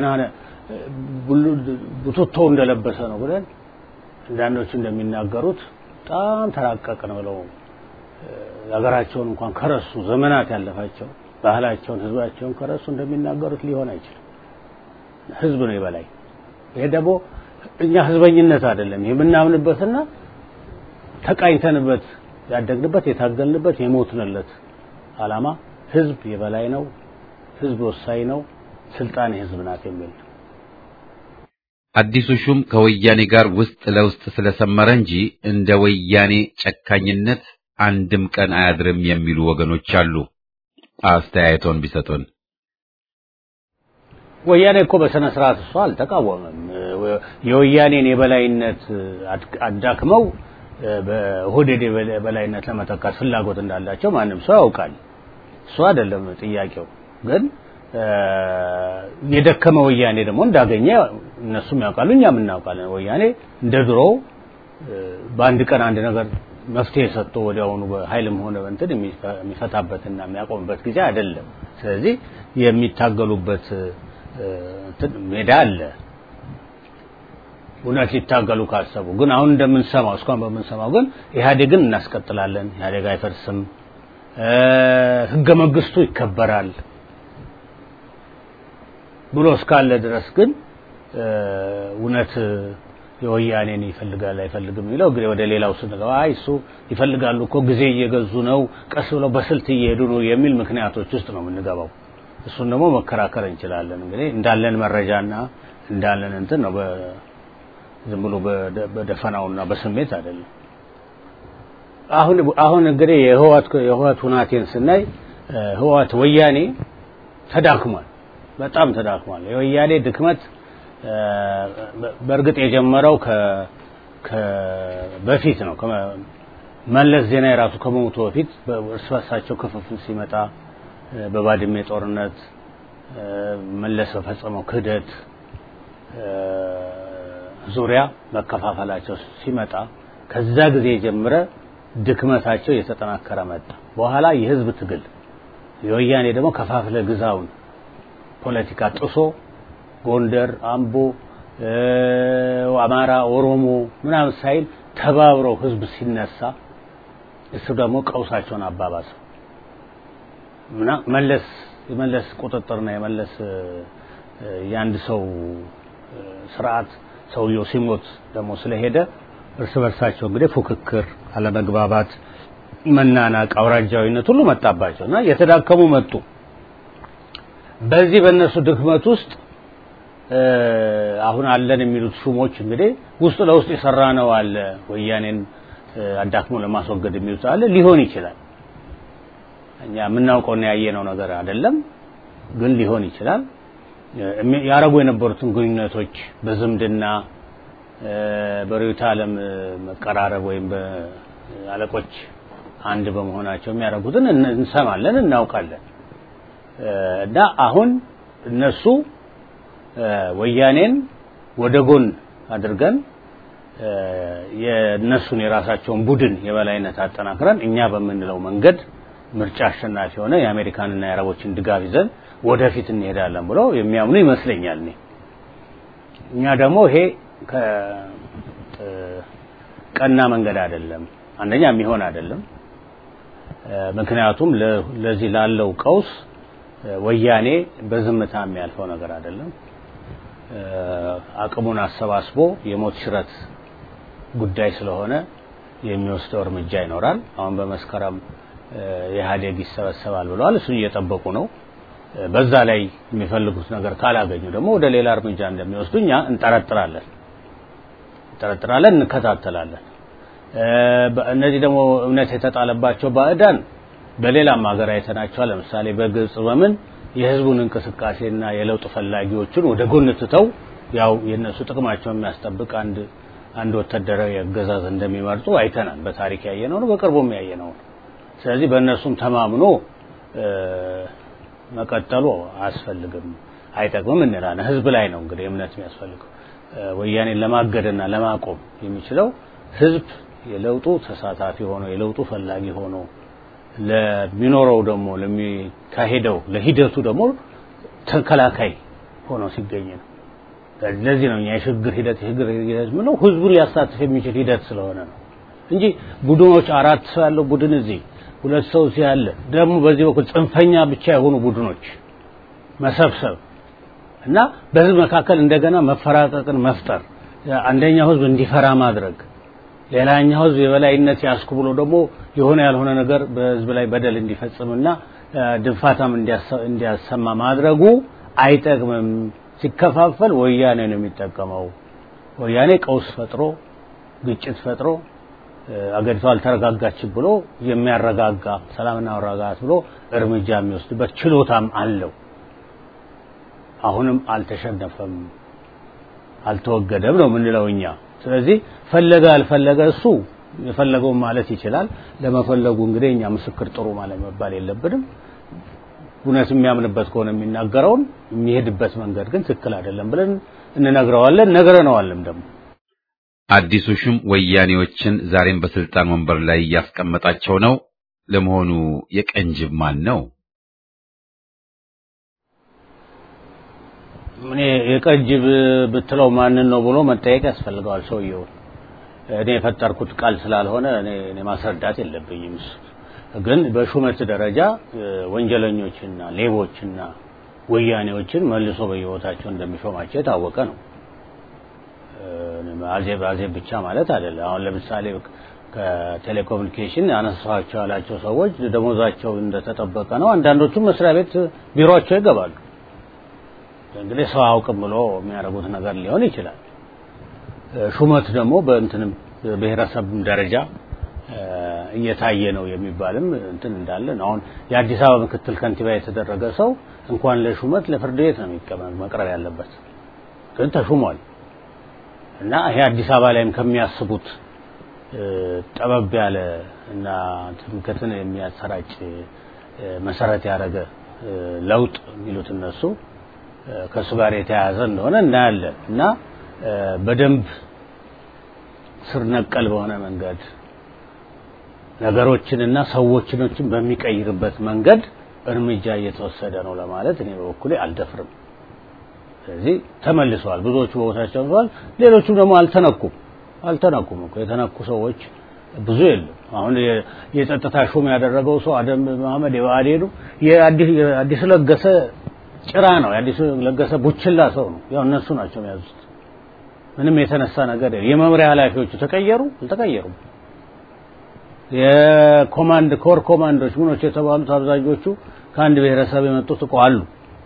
ቡትቶ እንደለበሰ ነው ብለን አንዳንዶች እንደሚናገሩት በጣም ተራቀቅን ብለው ሀገራቸውን እንኳን ከረሱ ዘመናት ያለፋቸው ባህላቸውን ህዝባቸውን ከረሱ እንደሚናገሩት ሊሆን አይችልም። ህዝብ ነው የበላይ። ይሄ ደግሞ እኛ ህዝበኝነት አይደለም የምናምንበትና ተቃኝተንበት ያደግንበት የታገልንበት የሞትንለት አላማ ህዝብ የበላይ ነው፣ ህዝብ ወሳኝ ነው፣ ስልጣን የህዝብ ናት የሚል አዲሱ ሹም ከወያኔ ጋር ውስጥ ለውስጥ ስለሰመረ እንጂ እንደ ወያኔ ጨካኝነት አንድም ቀን አያድርም የሚሉ ወገኖች አሉ። አስተያየቶን ቢሰጡን። ወያኔ እኮ በስነ ስርዓት እሱ አልተቃወመም። የወያኔን የበላይነት አዳክመው በኦህዴድ የበላይነት ለመተካት ፍላጎት እንዳላቸው ማንም ሰው ያውቃል። እሱ አይደለም ጥያቄው። ግን የደከመ ወያኔ ደግሞ እንዳገኘ እነሱም ያውቃሉ፣ እኛም እናውቃለን። ወያኔ እንደ ድሮው በአንድ ቀን አንድ ነገር መፍትሄ ሰጥቶ ወዲያውኑ በኃይልም ሆነ በእንትን የሚፈታበትና የሚያቆምበት ጊዜ አይደለም። ስለዚህ የሚታገሉበት ሜዳ አለ። እውነት ሊታገሉ ካሰቡ ግን አሁን እንደምንሰማው እስካሁን በምንሰማው ግን ኢህአዴግን እናስቀጥላለን፣ ኢህአዴግ አይፈርስም፣ ህገ መንግስቱ ይከበራል ብሎ እስካለ ድረስ ግን እውነት የወያኔን ይፈልጋል አይፈልግም የሚለው እንግዲህ ወደ ሌላው ስንገባ አይ እሱ ይፈልጋሉ እኮ ጊዜ እየገዙ ነው፣ ቀስ ብለው በስልት እየሄዱ ነው የሚል ምክንያቶች ውስጥ ነው የምንገባው። እሱን ደግሞ መከራከር እንችላለን። እንግዲህ እንዳለን መረጃና እንዳለን እንትን ነው ዝም ብሎ በደፈናውና በስሜት አይደለም። አሁን አሁን እንግዲህ የህዋት የህዋት ሁናቴን ስናይ ህዋት ወያኔ ተዳክሟል፣ በጣም ተዳክሟል። የወያኔ ድክመት በእርግጥ የጀመረው ከ በፊት ነው። መለስ ዜና የራሱ ከመሞቱ በፊት እርስ በርሳቸው ክፍፍል ሲመጣ በባድሜ ጦርነት መለስ በፈጸመው ክህደት ዙሪያ መከፋፈላቸው ሲመጣ ከዛ ጊዜ ጀምረ ድክመታቸው እየተጠናከረ መጣ። በኋላ የህዝብ ትግል የወያኔ ደግሞ ከፋፍለ ግዛውን ፖለቲካ ጥሶ ጎንደር፣ አምቦ፣ አማራ፣ ኦሮሞ ምናምን ሳይል ተባብረው ህዝብ ሲነሳ እሱ ደግሞ ቀውሳቸውን አባባሰው እና መለስ የመለስ ቁጥጥርና የመለስ የአንድ ሰው ስርዓት ሰውየው ሲሞት ደግሞ ስለሄደ እርስ በርሳቸው እንግዲህ ፉክክር፣ አለመግባባት፣ መናናቅ፣ አውራጃዊነት ሁሉ መጣባቸው እና የተዳከሙ መጡ። በዚህ በእነሱ ድክመት ውስጥ አሁን አለን የሚሉት ሹሞች እንግዲህ ውስጥ ለውስጥ የሰራ ነው አለ ወያኔን አዳክሞ ለማስወገድ የሚሉት አለ ሊሆን ይችላል። እኛ የምናውቀውና ያየነው ነገር አይደለም፣ ግን ሊሆን ይችላል። ያረጉ የነበሩትን ግንኙነቶች በዝምድና በርዕዮተ ዓለም መቀራረብ ወይም በአለቆች አንድ በመሆናቸው የሚያደርጉትን እንሰማለን፣ እናውቃለን። እና አሁን እነሱ ወያኔን ወደ ጎን አድርገን የእነሱን የራሳቸውን ቡድን የበላይነት አጠናክረን እኛ በምንለው መንገድ ምርጫ አሸናፊ ሆነ የአሜሪካንና የአረቦችን ድጋፍ ይዘን ወደፊት እንሄዳለን ብለው የሚያምኑ ይመስለኛል። እኔ እኛ ደግሞ ይሄ ቀና መንገድ አይደለም፣ አንደኛ የሚሆን አይደለም። ምክንያቱም ለዚህ ላለው ቀውስ ወያኔ በዝምታ የሚያልፈው ነገር አይደለም። አቅሙን አሰባስቦ የሞት ሽረት ጉዳይ ስለሆነ የሚወስደው እርምጃ ይኖራል። አሁን በመስከረም ኢህአዴግ ይሰበሰባል ብለዋል። እሱን እየጠበቁ ነው። በዛ ላይ የሚፈልጉት ነገር ካላገኙ ደግሞ ወደ ሌላ እርምጃ እንደሚወስዱ እኛ እንጠረጥራለን እንጠረጥራለን፣ እንከታተላለን። እነዚህ ደግሞ እምነት የተጣለባቸው ባዕዳን በሌላም ሀገር አይተናቸዋል። ለምሳሌ በግብጽ በምን የህዝቡን እንቅስቃሴና የለውጥ ፈላጊዎችን ወደ ጎን ትተው ያው የነሱ ጥቅማቸውን የሚያስጠብቅ አንድ አንድ ወታደራዊ አገዛዝ እንደሚመርጡ አይተናል። በታሪክ ያየነው ነው፣ በቅርቡም ያየነው ነው። ስለዚህ በእነሱም ተማምኖ መቀጠሉ አያስፈልግም፣ አይጠቅምም እንላለን። ህዝብ ላይ ነው እንግዲህ እምነት የሚያስፈልገው። ወያኔን ለማገድና ለማቆም የሚችለው ህዝብ የለውጡ ተሳታፊ ሆኖ የለውጡ ፈላጊ ሆኖ ለሚኖረው ደግሞ ለሚካሄደው ለሂደቱ ደግሞ ተከላካይ ሆኖ ሲገኝ ነው። ለዚህ ነው እኛ የሽግግር ሂደት የሽግግር ሂደት ምነው ህዝቡን ሊያሳትፍ የሚችል ሂደት ስለሆነ ነው እንጂ ቡድኖች አራት ሰው ያለው ቡድን እዚህ ሁለት ሰው እዚህ ያለ ደግሞ በዚህ በኩል ጽንፈኛ ብቻ የሆኑ ቡድኖች መሰብሰብ እና በህዝብ መካከል እንደገና መፈራቀቅን መፍጠር አንደኛው ህዝብ እንዲፈራ ማድረግ ሌላኛው ህዝብ የበላይነት ያስኩ ብሎ ደግሞ የሆነ ያልሆነ ነገር በህዝብ ላይ በደል እንዲፈጽምና ድንፋታም እንዲያሰማ ማድረጉ አይጠቅምም። ሲከፋፈል ወያኔ ነው የሚጠቀመው። ወያኔ ቀውስ ፈጥሮ ግጭት ፈጥሮ አገሪቷ አልተረጋጋችም ብሎ የሚያረጋጋ ሰላምና መረጋጋት ብሎ እርምጃ የሚወስድበት ችሎታም አለው። አሁንም አልተሸነፈም፣ አልተወገደም ነው የምንለው እኛ። ስለዚህ ፈለገ አልፈለገ እሱ የፈለገውን ማለት ይችላል። ለመፈለጉ እንግዲህ እኛ ምስክር ጥሩ ማለት መባል የለብንም። እውነት የሚያምንበት ከሆነ የሚናገረውን የሚሄድበት መንገድ ግን ትክክል አይደለም ብለን እንነግረዋለን፣ ነግረነዋልም ደግሞ አዲሱ ሹም ወያኔዎችን ዛሬም በስልጣን ወንበር ላይ እያስቀመጣቸው ነው። ለመሆኑ የቀንጅብ ማን ነው? እኔ የቀንጅብ ብትለው ማንን ነው ብሎ መጠየቅ ያስፈልገዋል ሰውየው። እኔ የፈጠርኩት ቃል ስላልሆነ እኔ እኔ ማስረዳት የለብኝም። እሱ ግን በሹመት ደረጃ ወንጀለኞችና ሌቦችና ወያኔዎችን መልሶ በየቦታቸው እንደሚሾማቸው የታወቀ ነው። አዜብ አዜብ ብቻ ማለት አይደለም። አሁን ለምሳሌ ከቴሌኮሙኒኬሽን ያነሳቸው ያላቸው ሰዎች ደሞዛቸው እንደተጠበቀ ነው። አንዳንዶቹም መስሪያ ቤት ቢሮቸው ይገባሉ። እንግዲህ ሰው አውቅም ብሎ የሚያደርጉት ነገር ሊሆን ይችላል። ሹመት ደግሞ በእንትንም ብሔረሰብም ደረጃ እየታየ ነው የሚባልም እንትን እንዳለ ነው። አሁን የአዲስ አበባ ምክትል ከንቲባ የተደረገ ሰው እንኳን ለሹመት ለፍርድ ቤት ነው የሚቀመጥ መቅረብ ያለበት፣ ግን ተሹሟል። እና ይሄ አዲስ አበባ ላይም ከሚያስቡት ጠበብ ያለ እና ትምክህትን የሚያሰራጭ መሰረት ያደረገ ለውጥ የሚሉት እነሱ ከእሱ ጋር የተያያዘ እንደሆነ እናያለን እና በደንብ ስር ነቀል በሆነ መንገድ ነገሮችንና ሰዎችኖችን በሚቀይርበት መንገድ እርምጃ እየተወሰደ ነው ለማለት እኔ በበኩሌ አልደፍርም። ስለዚህ ተመልሰዋል። ብዙዎቹ በቦታቸው ተመልሰዋል። ሌሎቹም ደግሞ አልተነኩም አልተነኩም እኮ የተነኩ ሰዎች ብዙ የለም። አሁን የጸጥታ ሹም ያደረገው ሰው አደም መሐመድ የብአዴኑ የአዲስ ለገሰ ጭራ ነው። የአዲስ ለገሰ ቡችላ ሰው ነው። ያው እነሱ ናቸው የያዙት። ምንም የተነሳ ነገር የለም። የመምሪያ ኃላፊዎቹ ተቀየሩ አልተቀየሩም። የኮማንድ ኮር ኮማንዶች ምኖች የተባሉት አብዛኞቹ ከአንድ ብሔረሰብ የመጡት እኮ አሉ።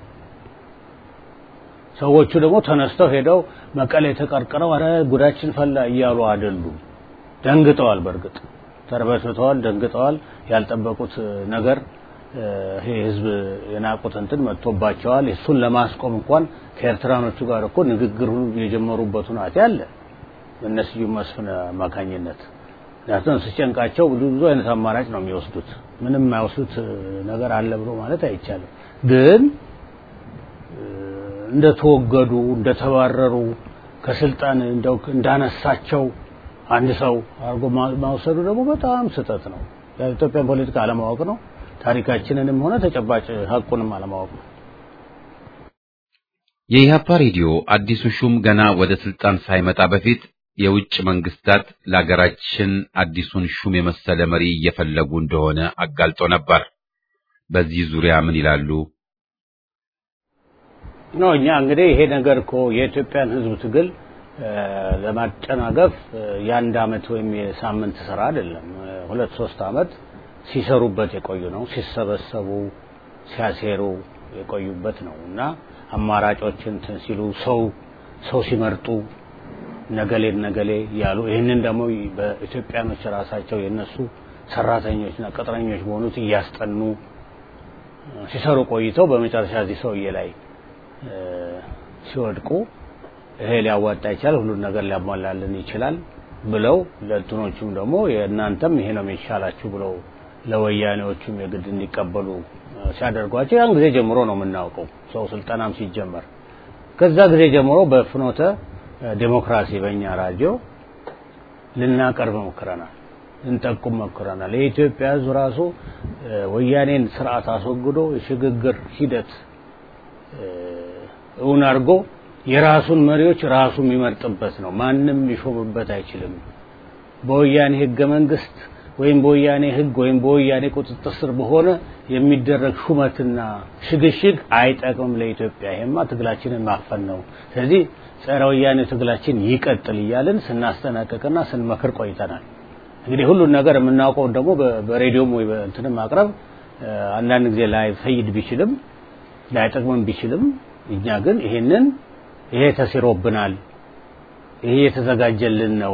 ሰዎቹ ደግሞ ተነስተው ሄደው መቀሌ ተቀርቅረው አረ ጉዳችን ፈላ እያሉ አይደሉም። ደንግጠዋል። በእርግጥ ተርበትብተዋል፣ ደንግጠዋል። ያልጠበቁት ነገር ይሄ ህዝብ የናቁት እንትን መጥቶባቸዋል። እሱን ለማስቆም እንኳን ከኤርትራኖቹ ጋር እኮ ንግግር ሁሉ የጀመሩበት ሁናቴ አለ በእነ ስዩም መስፍን አማካኝነት። ምክንያቱም ሲጨንቃቸው ብዙ ብዙ አይነት አማራጭ ነው የሚወስዱት። ምንም የማይወስዱት ነገር አለ ብሎ ማለት አይቻልም ግን እንደተወገዱ እንደተባረሩ ከስልጣን እንደው እንዳነሳቸው አንድ ሰው አድርጎ ማውሰዱ ደግሞ በጣም ስህተት ነው። የኢትዮጵያን ፖለቲካ አለማወቅ ነው። ታሪካችንንም ሆነ ተጨባጭ ሀቁንም አለማወቅ ነው። የኢህአፓ ሬዲዮ አዲሱ ሹም ገና ወደ ስልጣን ሳይመጣ በፊት የውጭ መንግስታት ለሀገራችን አዲሱን ሹም የመሰለ መሪ እየፈለጉ እንደሆነ አጋልጦ ነበር። በዚህ ዙሪያ ምን ይላሉ? ነው እኛ እንግዲህ ይሄ ነገር እኮ የኢትዮጵያን ሕዝብ ትግል ለማጨናገፍ የአንድ አመት ወይም የሳምንት ስራ አይደለም። ሁለት ሶስት አመት ሲሰሩበት የቆዩ ነው። ሲሰበሰቡ ሲያሴሩ የቆዩበት ነው እና አማራጮችን እንትን ሲሉ ሰው ሰው ሲመርጡ ነገሌ ነገሌ ያሉ ይህንን ደግሞ በኢትዮጵያኖች ራሳቸው የነሱ ሰራተኞችና ቅጥረኞች በሆኑት እያስጠኑ ሲሰሩ ቆይተው በመጨረሻ እዚህ ሰውዬ ላይ ሲወድቁ ይሄ ሊያዋጣ ይችላል፣ ሁሉን ነገር ሊያሟላልን ይችላል ብለው ለእንትኖቹም ደግሞ የእናንተም ይሄ ነው የሚሻላችሁ ብለው ለወያኔዎቹም የግድ እንዲቀበሉ ሲያደርጓቸው ያን ጊዜ ጀምሮ ነው የምናውቀው። ሰው ስልጠናም ሲጀመር ከዛ ጊዜ ጀምሮ በፍኖተ ዴሞክራሲ በእኛ ራዲዮ ልናቀርብ ሞክረናል፣ ልንጠቁም ሞክረናል። የኢትዮጵያ ሕዝብ ራሱ ወያኔን ስርዓት አስወግዶ የሽግግር ሂደት እውን አድርጎ የራሱን መሪዎች ራሱ የሚመርጥበት ነው። ማንም ሊሾምበት አይችልም። በወያኔ ህገ መንግስት ወይም በወያኔ ህግ ወይም በወያኔ ቁጥጥር ስር በሆነ የሚደረግ ሹመትና ሽግሽግ አይጠቅምም ለኢትዮጵያ። ይሄማ ትግላችንን ማፈን ነው። ስለዚህ ጸረ ወያኔ ትግላችን ይቀጥል እያልን ስናስጠነቅቅና ስንመክር ቆይተናል። እንግዲህ ሁሉን ነገር የምናውቀው ደግሞ በሬዲዮም ወይ በእንትንም ማቅረብ አንዳንድ ጊዜ ላይ ፈይድ ቢችልም ላይጠቅምም ቢችልም እኛ ግን ይሄንን ይሄ ተሲሮብናል፣ ይሄ የተዘጋጀልን ነው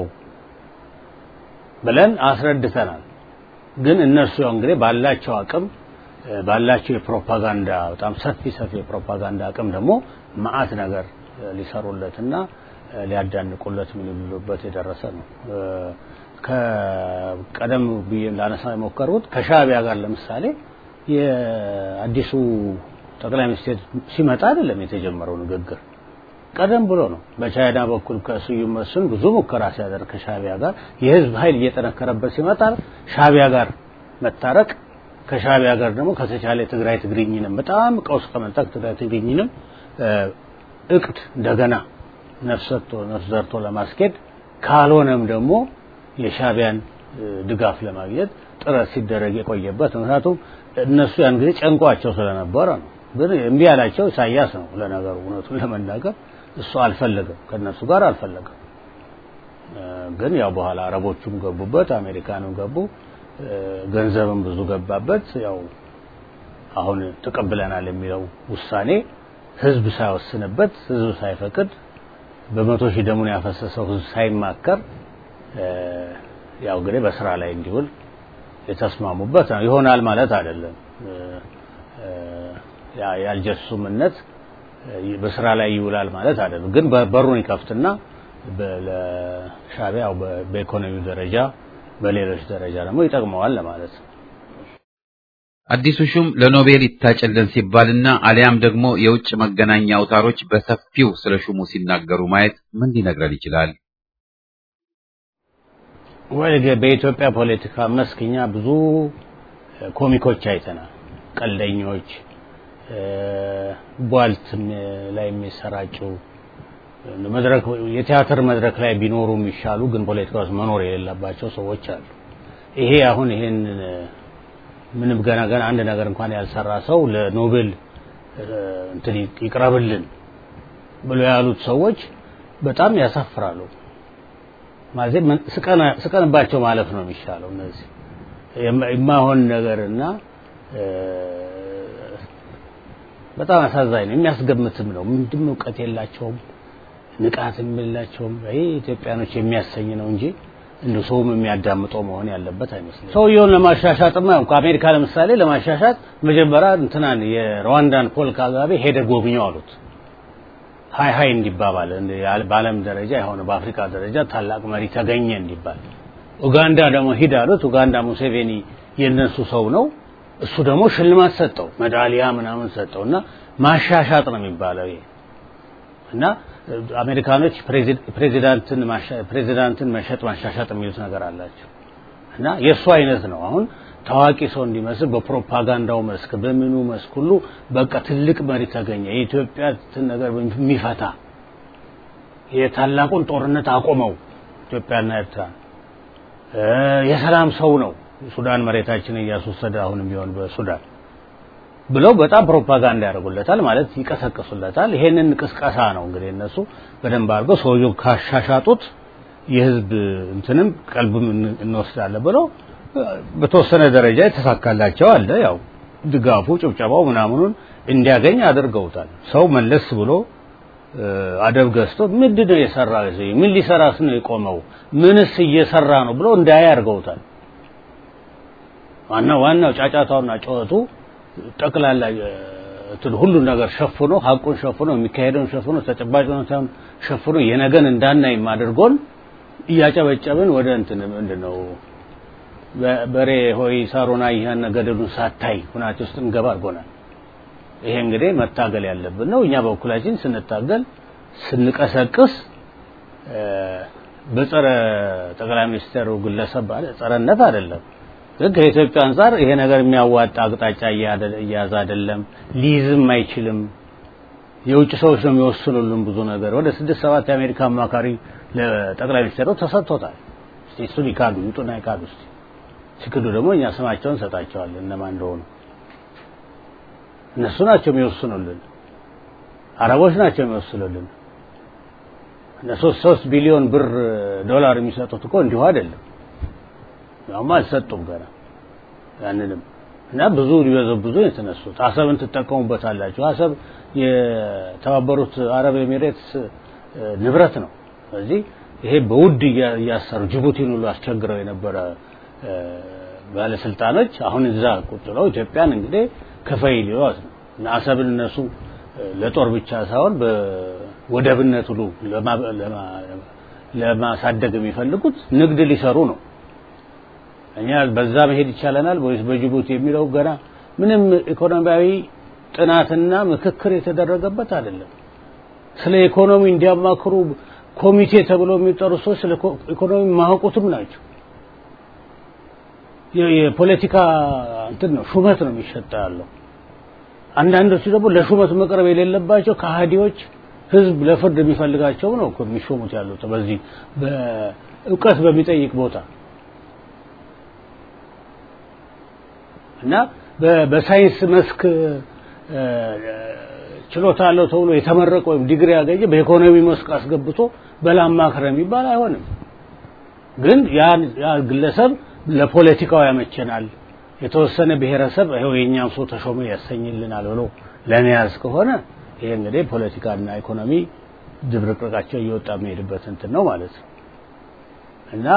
ብለን አስረድተናል። ግን እነሱ ያው እንግዲህ ባላቸው አቅም ባላቸው የፕሮፓጋንዳ በጣም ሰፊ ሰፊ የፕሮፓጋንዳ አቅም ደግሞ መዓት ነገር ሊሰሩለትና ሊያዳንቁለት ምን ሊሉበት የደረሰ ነው። ከቀደም ብዬ ላነሳ የሞከሩት ከሻዕቢያ ጋር ለምሳሌ የአዲሱ ጠቅላይ ሚኒስትር ሲመጣ አይደለም የተጀመረው ንግግር ቀደም ብሎ ነው። በቻይና በኩል ከስዩም መስፍን ብዙ ሙከራ ሲያደርግ ከሻዕቢያ ጋር የህዝብ ኃይል እየጠነከረበት ሲመጣ ሻዕቢያ ጋር መታረቅ ከሻዕቢያ ጋር ደግሞ ከተቻለ ትግራይ ትግርኝንም በጣም ቀውስ ከመጣ ትግራይ ትግርኝንም እቅድ እንደገና ነፍስ ሰጥቶ ነፍስ ዘርቶ ለማስኬድ ካልሆነም ደግሞ የሻዕቢያን ድጋፍ ለማግኘት ጥረት ሲደረግ የቆየበት ምክንያቱም እነሱ ያን ጊዜ ጨንቋቸው ስለነበረ ነው። ግን እምቢ ያላቸው ኢሳያስ ነው። ለነገሩ እውነቱን ለመናገር እሱ አልፈለገም፣ ከነሱ ጋር አልፈለገም። ግን ያው በኋላ አረቦቹም ገቡበት፣ አሜሪካንም ገቡ፣ ገንዘብም ብዙ ገባበት። ያው አሁን ተቀብለናል የሚለው ውሳኔ ህዝብ ሳይወስንበት፣ ህዝብ ሳይፈቅድ፣ በመቶ ሺህ ደሙን ያፈሰሰው ህዝብ ሳይማከር ያው እንግዲህ በስራ ላይ እንዲውል የተስማሙበት ነው። ይሆናል ማለት አይደለም። የአልጀርስ ስምምነት በስራ ላይ ይውላል ማለት አይደለም። ግን በሩን ይከፍትና ለሻዕቢያ በኢኮኖሚው ደረጃ በሌሎች ደረጃ ደግሞ ይጠቅመዋል ለማለት ነው። አዲሱ ሹም ለኖቤል ይታጨልን ሲባልና አሊያም ደግሞ የውጭ መገናኛ አውታሮች በሰፊው ስለ ሹሙ ሲናገሩ ማየት ምን ሊነግረን ይችላል? ወይ በኢትዮጵያ ፖለቲካ መስክ እኛ ብዙ ኮሚኮች አይተናል። ቀልደኞች፣ ቧልት ላይ የሚሰራጩ መድረክ የቲያትር መድረክ ላይ ቢኖሩ የሚሻሉ ግን ፖለቲካ ውስጥ መኖር የሌለባቸው ሰዎች አሉ። ይሄ አሁን ይሄን ምንም ገና ገና አንድ ነገር እንኳን ያልሰራ ሰው ለኖቤል እንትን ይቅረብልን ብሎ ያሉት ሰዎች በጣም ያሳፍራሉ። ማለት ስቀንባቸው ማለፍ ነው የሚሻለው። እነዚህ የማይሆን ነገርና በጣም አሳዛኝ ነው። የሚያስገምትም ነው። ምንድን እውቀት የላቸውም፣ ንቃትም የላቸውም። ይሄ ኢትዮጵያኖች የሚያሰኝ ነው እንጂ እንደ ሰውም የሚያዳምጠው መሆን ያለበት አይመስልም። ሰውየውን ለማሻሻጥማ ከአሜሪካ ለምሳሌ ለማሻሻጥ መጀመሪያ እንትናን የሩዋንዳን ፖል ካጋቤ ሄደ ጎብኘው አሉት። ሀይ ሀይ እንዲባባል በዓለም ደረጃ የሆነ በአፍሪካ ደረጃ ታላቅ መሪ ተገኘ እንዲባል። ኡጋንዳ ደግሞ ሂድ አሉት። ኡጋንዳ ሙሴቬኒ የነሱ ሰው ነው። እሱ ደግሞ ሽልማት ሰጠው፣ ሜዳሊያ ምናምን ሰጠው እና ማሻሻጥ ነው የሚባለው ይሄ እና አሜሪካኖች ፕሬዚዳንትን ፕሬዚዳንትን መሸጥ ማሻሻጥ የሚሉት ነገር አላቸው እና የእሱ አይነት ነው። አሁን ታዋቂ ሰው እንዲመስል በፕሮፓጋንዳው መስክ በምኑ መስክ ሁሉ በቃ ትልቅ መሪ ተገኘ። የኢትዮጵያ ነገር የሚፈታ የታላቁን ጦርነት አቆመው ኢትዮጵያና ኤርትራ የሰላም ሰው ነው። ሱዳን መሬታችንን እያስወሰደ አሁንም ቢሆን በሱዳን ብለው በጣም ፕሮፓጋንዳ ያደርጉለታል፣ ማለት ይቀሰቅሱለታል። ይሄንን ቅስቀሳ ነው እንግዲህ እነሱ በደንብ አድርገው ሰውየው ካሻሻጡት የህዝብ እንትንም ቀልብም እንወስዳለን ብለው በተወሰነ ደረጃ የተሳካላቸው አለ። ያው ድጋፉ፣ ጭብጨባው ምናምኑን እንዲያገኝ አድርገውታል። ሰው መለስ ብሎ አደብ ገዝቶ ምንድን ነው የሰራ ምን ሊሰራስ ነው የቆመው ምንስ እየሰራ ነው ብሎ እንዳያ አድርገውታል። ዋናው ዋናው ጫጫታውና ጩኸቱ ጠቅላላ እንትን ሁሉን ነገር ሸፍኖ ሀቁን ሸፍኖ የሚካሄደውን ሸፍኖ ተጨባጭ ሁኔታውን ሸፍኖ የነገን እንዳናይ አድርጎን እያጨበጨብን ወደ እንትን ምንድን ነው በሬ ሆይ ሳሮና ይህን ገደሉን ሳታይ ሁናቴ ውስጥ እንገባ አድርጎናል። ይሄ እንግዲህ መታገል ያለብን ነው። እኛ በኩላችን ስንታገል ስንቀሰቅስ በጸረ ጠቅላይ ሚኒስትሩ ግለሰብ ባለ ጸረነት አይደለም፣ ግን ከኢትዮጵያ አንጻር ይሄ ነገር የሚያዋጣ አቅጣጫ እያያዘ አይደለም፣ ሊይዝም አይችልም። የውጭ ሰዎች ነው የሚወስኑልን ብዙ ነገር። ወደ ስድስት ሰባት የአሜሪካ አማካሪ ለጠቅላይ ሚኒስትሩ ተሰጥቶታል። እስቲ እሱን ይካዱ ይውጡና ይካዱ እስቲ። ሲክዱ ደግሞ እኛ ስማቸውን እንሰጣቸዋለን እነማን እንደሆኑ። እነሱ ናቸው የሚወስኑልን፣ አረቦች ናቸው የሚወስኑልን። እነሱ ሶስት ቢሊዮን ብር ዶላር የሚሰጡት እኮ እንዲሁ አይደለም። ያውም አልሰጡም ገና ያንንም እና ብዙ ሊበዘብዙ የተነሱት አሰብን ትጠቀሙበታላችሁ። አሰብ የተባበሩት አረብ ኤሚሬትስ ንብረት ነው። ስለዚህ ይሄ በውድ እያሰሩ ጅቡቲን ሁሉ አስቸግረው የነበረ ባለስልጣኖች አሁን እዛ ቁጭ ብለው ኢትዮጵያን እንግዲህ ክፈይ ሊሏት ነው እና አሰብን እነሱ ለጦር ብቻ ሳይሆን በወደብነት ሁሉ ለማሳደግ የሚፈልጉት ንግድ ሊሰሩ ነው። እኛ በዛ መሄድ ይቻለናል ወይስ በጅቡቲ የሚለው ገና ምንም ኢኮኖሚያዊ ጥናትና ምክክር የተደረገበት አይደለም። ስለ ኢኮኖሚ እንዲያማክሩ ኮሚቴ ተብሎ የሚጠሩ ሰዎች ስለ ኢኮኖሚ ማያውቁትም ናቸው። የፖለቲካ እንትን ነው ሹመት ነው የሚሸጣ ያለው። አንዳንዶቹ ደግሞ ለሹመት መቅረብ የሌለባቸው ከሃዲዎች ህዝብ ለፍርድ የሚፈልጋቸው ነው እኮ የሚሾሙት ያሉት በዚህ በእውቀት በሚጠይቅ ቦታ እና በሳይንስ መስክ ችሎታ አለው ተብሎ የተመረቀ ወይም ዲግሪ ያገኘ በኢኮኖሚ መስክ አስገብቶ በላማክረ የሚባል አይሆንም። ግን ያ ግለሰብ ለፖለቲካው ያመቸናል፣ የተወሰነ ብሔረሰብ ይኸው የእኛም ሰው ተሾመ ያሰኝልናል ብሎ ለመያዝ ከሆነ ይሄ እንግዲህ ፖለቲካና ኢኮኖሚ ድብርቅርቃቸው እየወጣ የሚሄድበት እንትን ነው ማለት ነው እና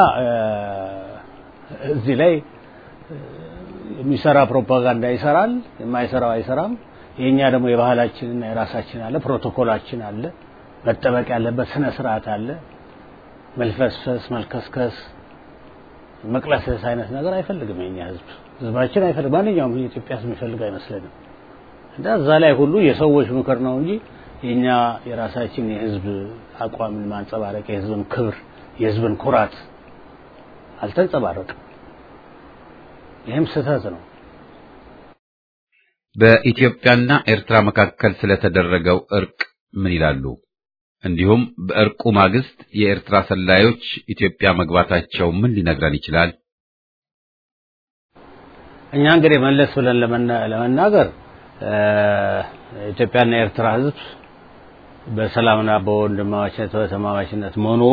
እዚህ ላይ የሚሰራ ፕሮፓጋንዳ ይሰራል፣ የማይሰራው አይሰራም። የኛ ደግሞ የባህላችንና የራሳችን አለ፣ ፕሮቶኮላችን አለ፣ መጠበቅ ያለበት ስነ ስርዓት አለ። መልፈስፈስ፣ መልከስከስ፣ መቅለስለስ አይነት ነገር አይፈልግም የኛ ህዝብ ህዝባችን አይፈልግ ማንኛውም የኢትዮጵያ ህዝብ የሚፈልግ አይመስለንም። እና እዛ ላይ ሁሉ የሰዎች ምክር ነው እንጂ የኛ የራሳችን የህዝብ አቋምን ማንጸባረቅ የህዝብን ክብር የህዝብን ኩራት አልተንጸባረቅም። ይህም ስህተት ነው። በኢትዮጵያና ኤርትራ መካከል ስለተደረገው እርቅ ምን ይላሉ? እንዲሁም በእርቁ ማግስት የኤርትራ ሰላዮች ኢትዮጵያ መግባታቸው ምን ሊነግረን ይችላል? እኛ እንግዲህ መለስ ብለን ለመናገር ኢትዮጵያና የኤርትራ ህዝብ በሰላምና በወንድማማችነት በተማማችነት መኖሩ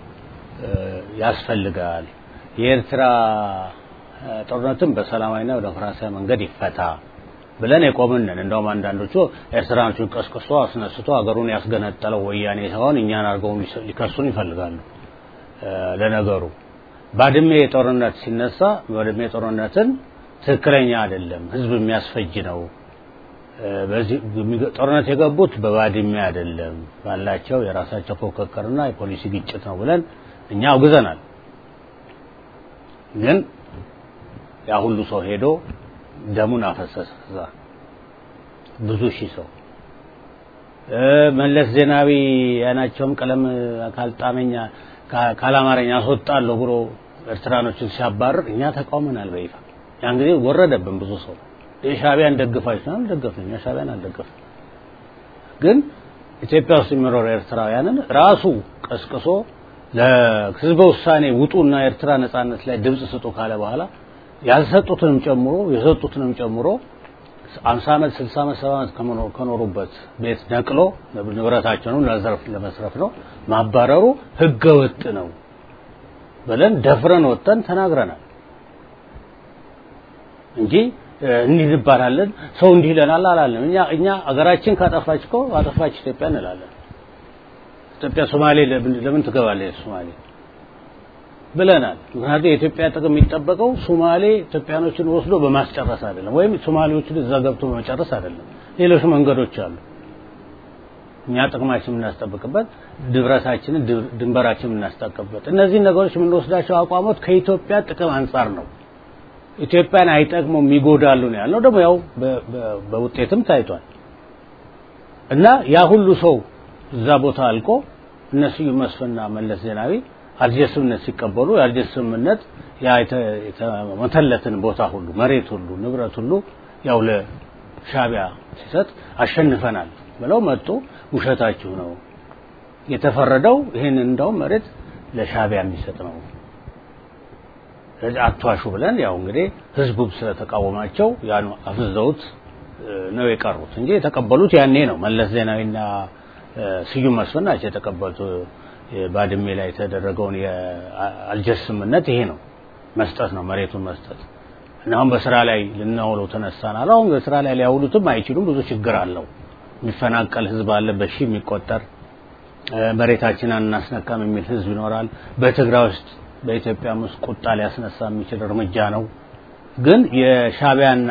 ያስፈልጋል። የኤርትራ ጦርነትም በሰላማዊና በዲሞክራሲያዊ መንገድ ይፈታ ብለን የቆምንን እንደውም አንዳንዶቹ ኤርትራኖቹን ቀስቅሶ አስነስቶ ሀገሩን ያስገነጠለው ወያኔ ሳይሆን እኛን አድርገው ሊከሱን ይፈልጋሉ። ለነገሩ ባድሜ ጦርነት ሲነሳ ባድሜ ጦርነትን ትክክለኛ አይደለም፣ ህዝብ የሚያስፈጅ ነው። በዚህ ጦርነት የገቡት በባድሜ አይደለም፣ ባላቸው የራሳቸው ፉክክርና የፖሊሲ ግጭት ነው ብለን እኛ አውግዘናል። ግን ያ ሁሉ ሰው ሄዶ ደሙን አፈሰሰ። እዛ ብዙ ሺህ ሰው መለስ ዜናዊ ያናቸውም ቀለም ካልጣመኛ ካላማረኛ አስወጣለሁ ብሎ ኤርትራኖችን ሲያባርር እኛ ተቃውመናል በይፋ ያን ጊዜ ወረደብን ብዙ ሰው የሻቢያን ደግፋችሁ ነው አልደገፍንም የሻቢያን አልደገፍንም ግን ኢትዮጵያ ውስጥ የሚኖሩ ኤርትራውያንን ራሱ ቀስቅሶ ለህዝበ ውሳኔ ውጡና ኤርትራ ነጻነት ላይ ድምጽ ስጡ ካለ በኋላ ያልሰጡትንም ጨምሮ የሰጡትንም ጨምሮ አምሳ ዓመት ስልሳ ዓመት ሰባ ዓመት ከኖሩበት ቤት ነቅሎ ንብረታቸውን ለዘርፍ ለመስረፍ ነው ማባረሩ ህገ ወጥ ነው ብለን ደፍረን ወጥተን ተናግረናል እንጂ እንዲህ እንባላለን ሰው እንዲህ ይለናል አላለም እኛ እኛ አገራችን ካጠፋች እኮ አጠፋች ኢትዮጵያ እንላለን ኢትዮጵያ ሶማሌ ለምን ትገባለች ሶማሌ ብለናል ምክንያቱም የኢትዮጵያ ጥቅም የሚጠበቀው ሶማሌ ኢትዮጵያኖችን ወስዶ በማስጨረስ አይደለም ወይም ሶማሌዎችን እዛ ገብቶ በመጨረስ አይደለም ሌሎች መንገዶች አሉ እኛ ጥቅማችን የምናስጠብቅበት ድብረታችንን ድንበራችንን የምናስጠብቅበት እነዚህ ነገሮች የምንወስዳቸው አቋሞት ከኢትዮጵያ ጥቅም አንጻር ነው ኢትዮጵያን አይጠቅሙም ይጎዳሉ ነው ያለው ደግሞ ያው በውጤትም ታይቷል እና ያ ሁሉ ሰው እዛ ቦታ አልቆ እነሱ መስፍንና መለስ ዜናዊ አልጀርስ ስምምነት ሲቀበሉ የአልጀርስ ስምምነት ያ የተመተለትን ቦታ ሁሉ መሬት ሁሉ ንብረት ሁሉ ያው ለሻቢያ ሲሰጥ አሸንፈናል ብለው መጡ ውሸታችሁ ነው የተፈረደው ይህን እንደውም መሬት ለሻቢያ የሚሰጥ ነው አትዋሹ ብለን ያው እንግዲህ ህዝቡም ስለተቃወማቸው ያን አፍዘውት ነው የቀሩት እንጂ የተቀበሉት ያኔ ነው መለስ ዜናዊና ስዩም መስፍን ናቸው የተቀበሉት ባድሜ ላይ የተደረገውን የአልጀርስ ስምምነት ይሄ ነው መስጠት ነው መሬቱን መስጠት እና አሁን በስራ ላይ ልናውለው ተነሳናል አሁን በስራ ላይ ሊያውሉትም አይችሉም ብዙ ችግር አለው የሚፈናቀል ህዝብ አለ በሺ የሚቆጠር መሬታችንን እናስነካም የሚል ህዝብ ይኖራል በትግራይ ውስጥ በኢትዮጵያ ውስጥ ቁጣ ሊያስነሳ የሚችል እርምጃ ነው ግን የሻቢያና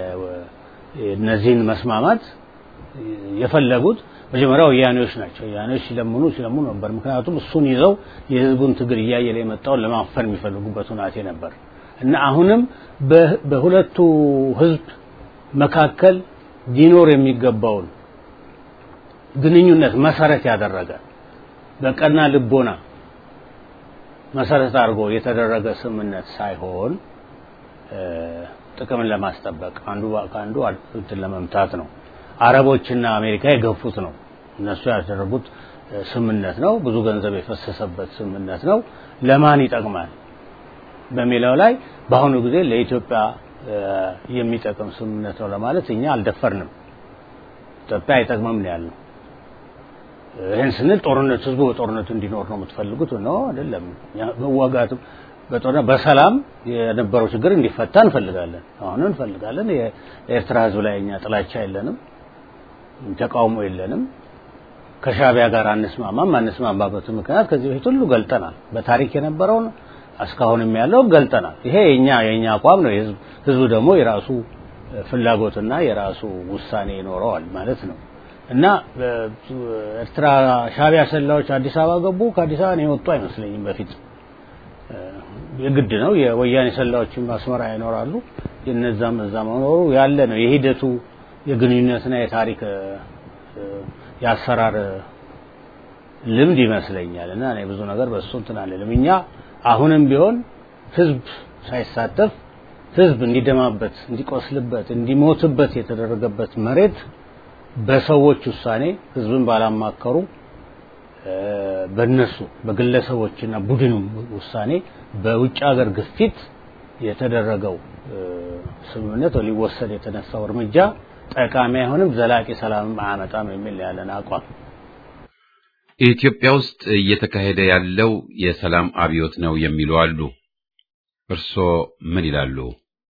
እነዚህን መስማማት የፈለጉት መጀመሪያ ወያኔዎች ናቸው ወያኔዎች ሲለምኑ ሲለምኑ ነበር ምክንያቱም እሱን ይዘው የህዝቡን ትግል እያየለ የመጣውን ለማፈን የሚፈልጉበት ሁናቴ ነበር እና አሁንም በሁለቱ ህዝብ መካከል ሊኖር የሚገባውን ግንኙነት መሰረት ያደረገ በቀና ልቦና መሰረት አድርጎ የተደረገ ስምምነት ሳይሆን ጥቅምን ለማስጠበቅ አንዱ ከአንዱ እንትን ለመምታት ነው አረቦችና አሜሪካ የገፉት ነው እነሱ ያደረጉት ስምምነት ነው ብዙ ገንዘብ የፈሰሰበት ስምምነት ነው ለማን ይጠቅማል በሚለው ላይ በአሁኑ ጊዜ ለኢትዮጵያ የሚጠቅም ስምምነት ነው ለማለት እኛ አልደፈርንም ኢትዮጵያ አይጠቅምም ነው ያልነው ይህን ስንል ጦርነት ህዝቡ በጦርነቱ እንዲኖር ነው የምትፈልጉት ነው አይደለም መዋጋት በጦርነት በሰላም የነበረው ችግር እንዲፈታ እንፈልጋለን አሁን እንፈልጋለን የኤርትራ ህዝብ ላይ እኛ ጥላቻ የለንም ተቃውሞ የለንም ከሻቢያ ጋር አንስማማም አንስማማበት ምክንያት ከዚህ በፊት ሁሉ ገልጠናል በታሪክ የነበረውን እስካሁንም ያለው ገልጠናል ይሄ የኛ የኛ አቋም ነው ህዝቡ ደግሞ የራሱ ፍላጎትና የራሱ ውሳኔ ይኖረዋል ማለት ነው እና ኤርትራ ሻቢያ ሰላዮች አዲስ አበባ ገቡ ከአዲስ አበባ የወጡ አይመስለኝም በፊት የግድ ነው የወያኔ ሰላዮችም አስመራ ይኖራሉ የነዛም እዛ መኖሩ ያለ ነው የሂደቱ የግንኙነትና የታሪክ የአሰራር ልምድ ይመስለኛል እና እኔ ብዙ ነገር በሱ እንትን አልልም እኛ አሁንም ቢሆን ህዝብ ሳይሳተፍ ህዝብ እንዲደማበት እንዲቆስልበት እንዲሞትበት የተደረገበት መሬት በሰዎች ውሳኔ ህዝብን ባላማከሩ በነሱ በግለሰቦችና ቡድን ውሳኔ በውጭ ሀገር ግፊት የተደረገው ስምምነት ሊወሰድ የተነሳው እርምጃ ጠቃሚ አይሆንም ዘላቂ ሰላም አያመጣም የሚል ያለን አቋም ኢትዮጵያ ውስጥ እየተካሄደ ያለው የሰላም አብዮት ነው የሚሉ አሉ እርስዎ ምን ይላሉ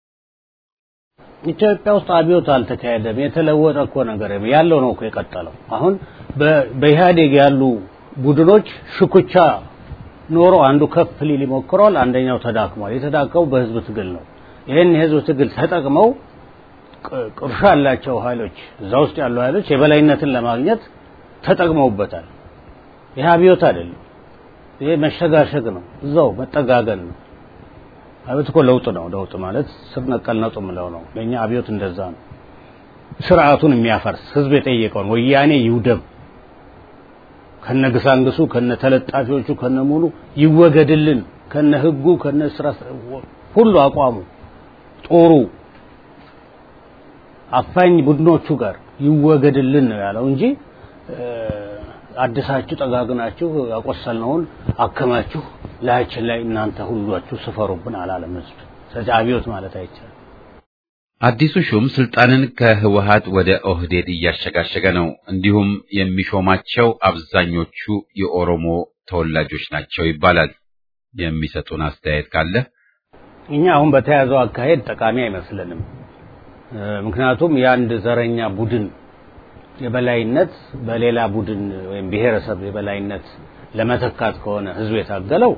ኢትዮጵያ ውስጥ አብዮት አልተካሄደም የተለወጠ እኮ ነገር ያለው ነው እኮ የቀጠለው አሁን በኢህአዴግ ያሉ ቡድኖች ሽኩቻ ኖሮ አንዱ ከፍ ሊል ይሞክረዋል አንደኛው ተዳክሟል የተዳከሙ በህዝብ ትግል ነው ይህን የህዝብ ትግል ተጠቅመው ቅርሻ ያላቸው ኃይሎች እዛ ውስጥ ያሉ ኃይሎች የበላይነትን ለማግኘት ተጠቅመውበታል ይህ አብዮት አይደለም ይሄ መሸጋሸግ ነው እዛው መጠጋገን ነው አብዮት እኮ ለውጥ ነው ለውጥ ማለት ስር ነቀል ነውጥ ምለው ነው ለእኛ አብዮት እንደዛ ነው ስርዓቱን የሚያፈርስ ህዝብ የጠየቀውን ወያኔ ይውደም ከነ ግሳንግሱ ከነ ተለጣፊዎቹ ከነ ሙሉ ይወገድልን ከነ ህጉ ከነ ስራ ሁሉ አቋሙ ጦሩ አፋኝ ቡድኖቹ ጋር ይወገድልን ነው ያለው እንጂ አድሳችሁ ጠጋግናችሁ ያቆሰልነውን አከማችሁ ላያችን ላይ እናንተ ሁሏችሁ ስፈሩብን አላለም ህዝብ። ስለዚህ አብዮት ማለት አይቻልም። አዲሱ ሹም ስልጣንን ከህወሀት ወደ ኦህዴድ እያሸጋሸገ ነው። እንዲሁም የሚሾማቸው አብዛኞቹ የኦሮሞ ተወላጆች ናቸው ይባላል። የሚሰጡን አስተያየት ካለ እኛ አሁን በተያዘው አካሄድ ጠቃሚ አይመስለንም። ምክንያቱም የአንድ ዘረኛ ቡድን የበላይነት በሌላ ቡድን ወይም ብሔረሰብ የበላይነት ለመተካት ከሆነ ህዝብ የታገለው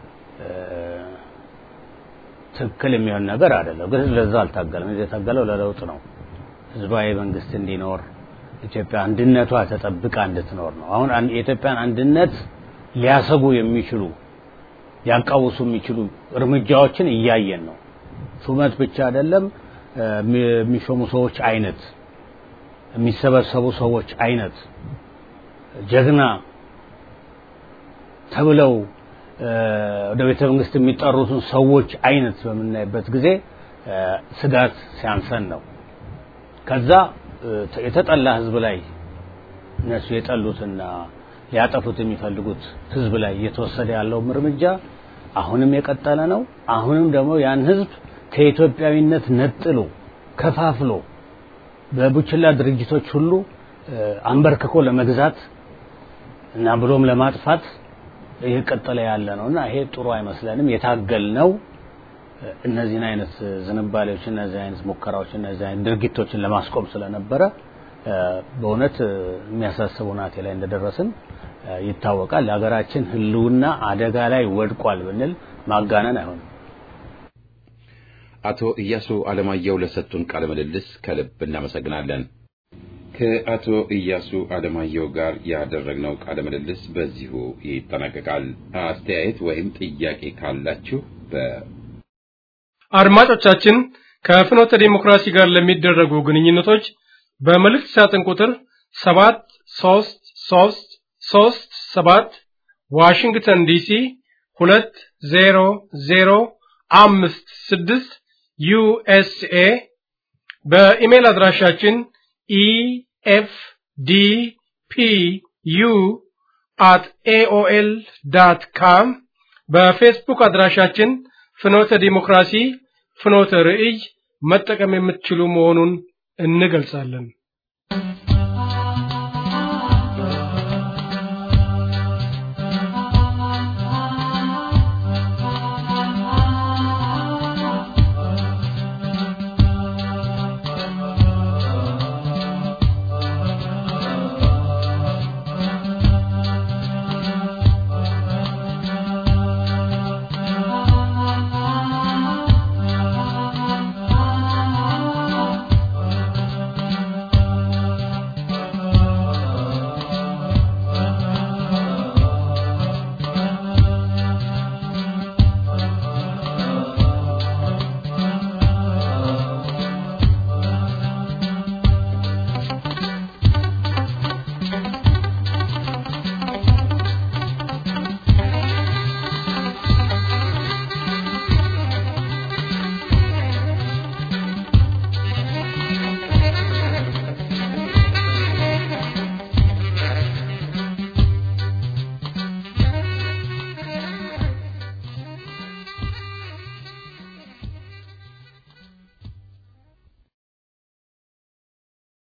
ትክክል የሚሆን ነገር አይደለም። ግን ህዝብ ለዛ አልታገለም። ህዝብ የታገለው ለለውጥ ነው። ህዝባዊ መንግስት እንዲኖር ኢትዮጵያ አንድነቷ ተጠብቃ እንድትኖር ነው። አሁን የኢትዮጵያን አንድነት ሊያሰጉ የሚችሉ ሊያቃውሱ የሚችሉ እርምጃዎችን እያየን ነው። ሹመት ብቻ አይደለም፣ የሚሾሙ ሰዎች አይነት፣ የሚሰበሰቡ ሰዎች አይነት ጀግና ተብለው ወደ ቤተ መንግስት የሚጠሩትን ሰዎች አይነት በምናይበት ጊዜ ስጋት ሲያንሰን ነው። ከዛ የተጠላ ህዝብ ላይ እነሱ የጠሉትና ሊያጠፉት የሚፈልጉት ህዝብ ላይ እየተወሰደ ያለውም እርምጃ አሁንም የቀጠለ ነው። አሁንም ደግሞ ያን ህዝብ ከኢትዮጵያዊነት ነጥሎ ከፋፍሎ በቡችላ ድርጅቶች ሁሉ አንበርክኮ ለመግዛት እና ብሎም ለማጥፋት እየቀጠለ ያለ ነው እና ይሄ ጥሩ አይመስለንም። የታገል ነው እነዚህን አይነት ዝንባሌዎች፣ እነዚህ አይነት ሙከራዎች፣ እነዚህ አይነት ድርጊቶችን ለማስቆም ስለነበረ በእውነት የሚያሳስብ ሁናቴ ላይ እንደደረስን ይታወቃል። የሀገራችን ህልውና አደጋ ላይ ወድቋል ብንል ማጋነን አይሆንም። አቶ ኢያሱ አለማየሁ ለሰጡን ቃለ ምልልስ ከልብ እናመሰግናለን። ከአቶ ኢያሱ አለማየሁ ጋር ያደረግነው ቃለ ምልልስ በዚሁ ይጠናቀቃል። አስተያየት ወይም ጥያቄ ካላችሁ በ አድማጮቻችን ከፍኖተ ዲሞክራሲ ጋር ለሚደረጉ ግንኙነቶች በመልእክት ሳጥን ቁጥር ሰባት ሶስት ሶስት ሶስት ሰባት ዋሽንግተን ዲሲ ሁለት ዜሮ ዜሮ አምስት ስድስት ዩኤስኤ በኢሜል አድራሻችን ኢኤፍ ዲ ፒ ዩ አት ኤኦኤል ዳት ካም በፌስቡክ አድራሻችን ፍኖተ ዲሞክራሲ ፍኖተ ርዕይ መጠቀም የምትችሉ መሆኑን እንገልጻለን።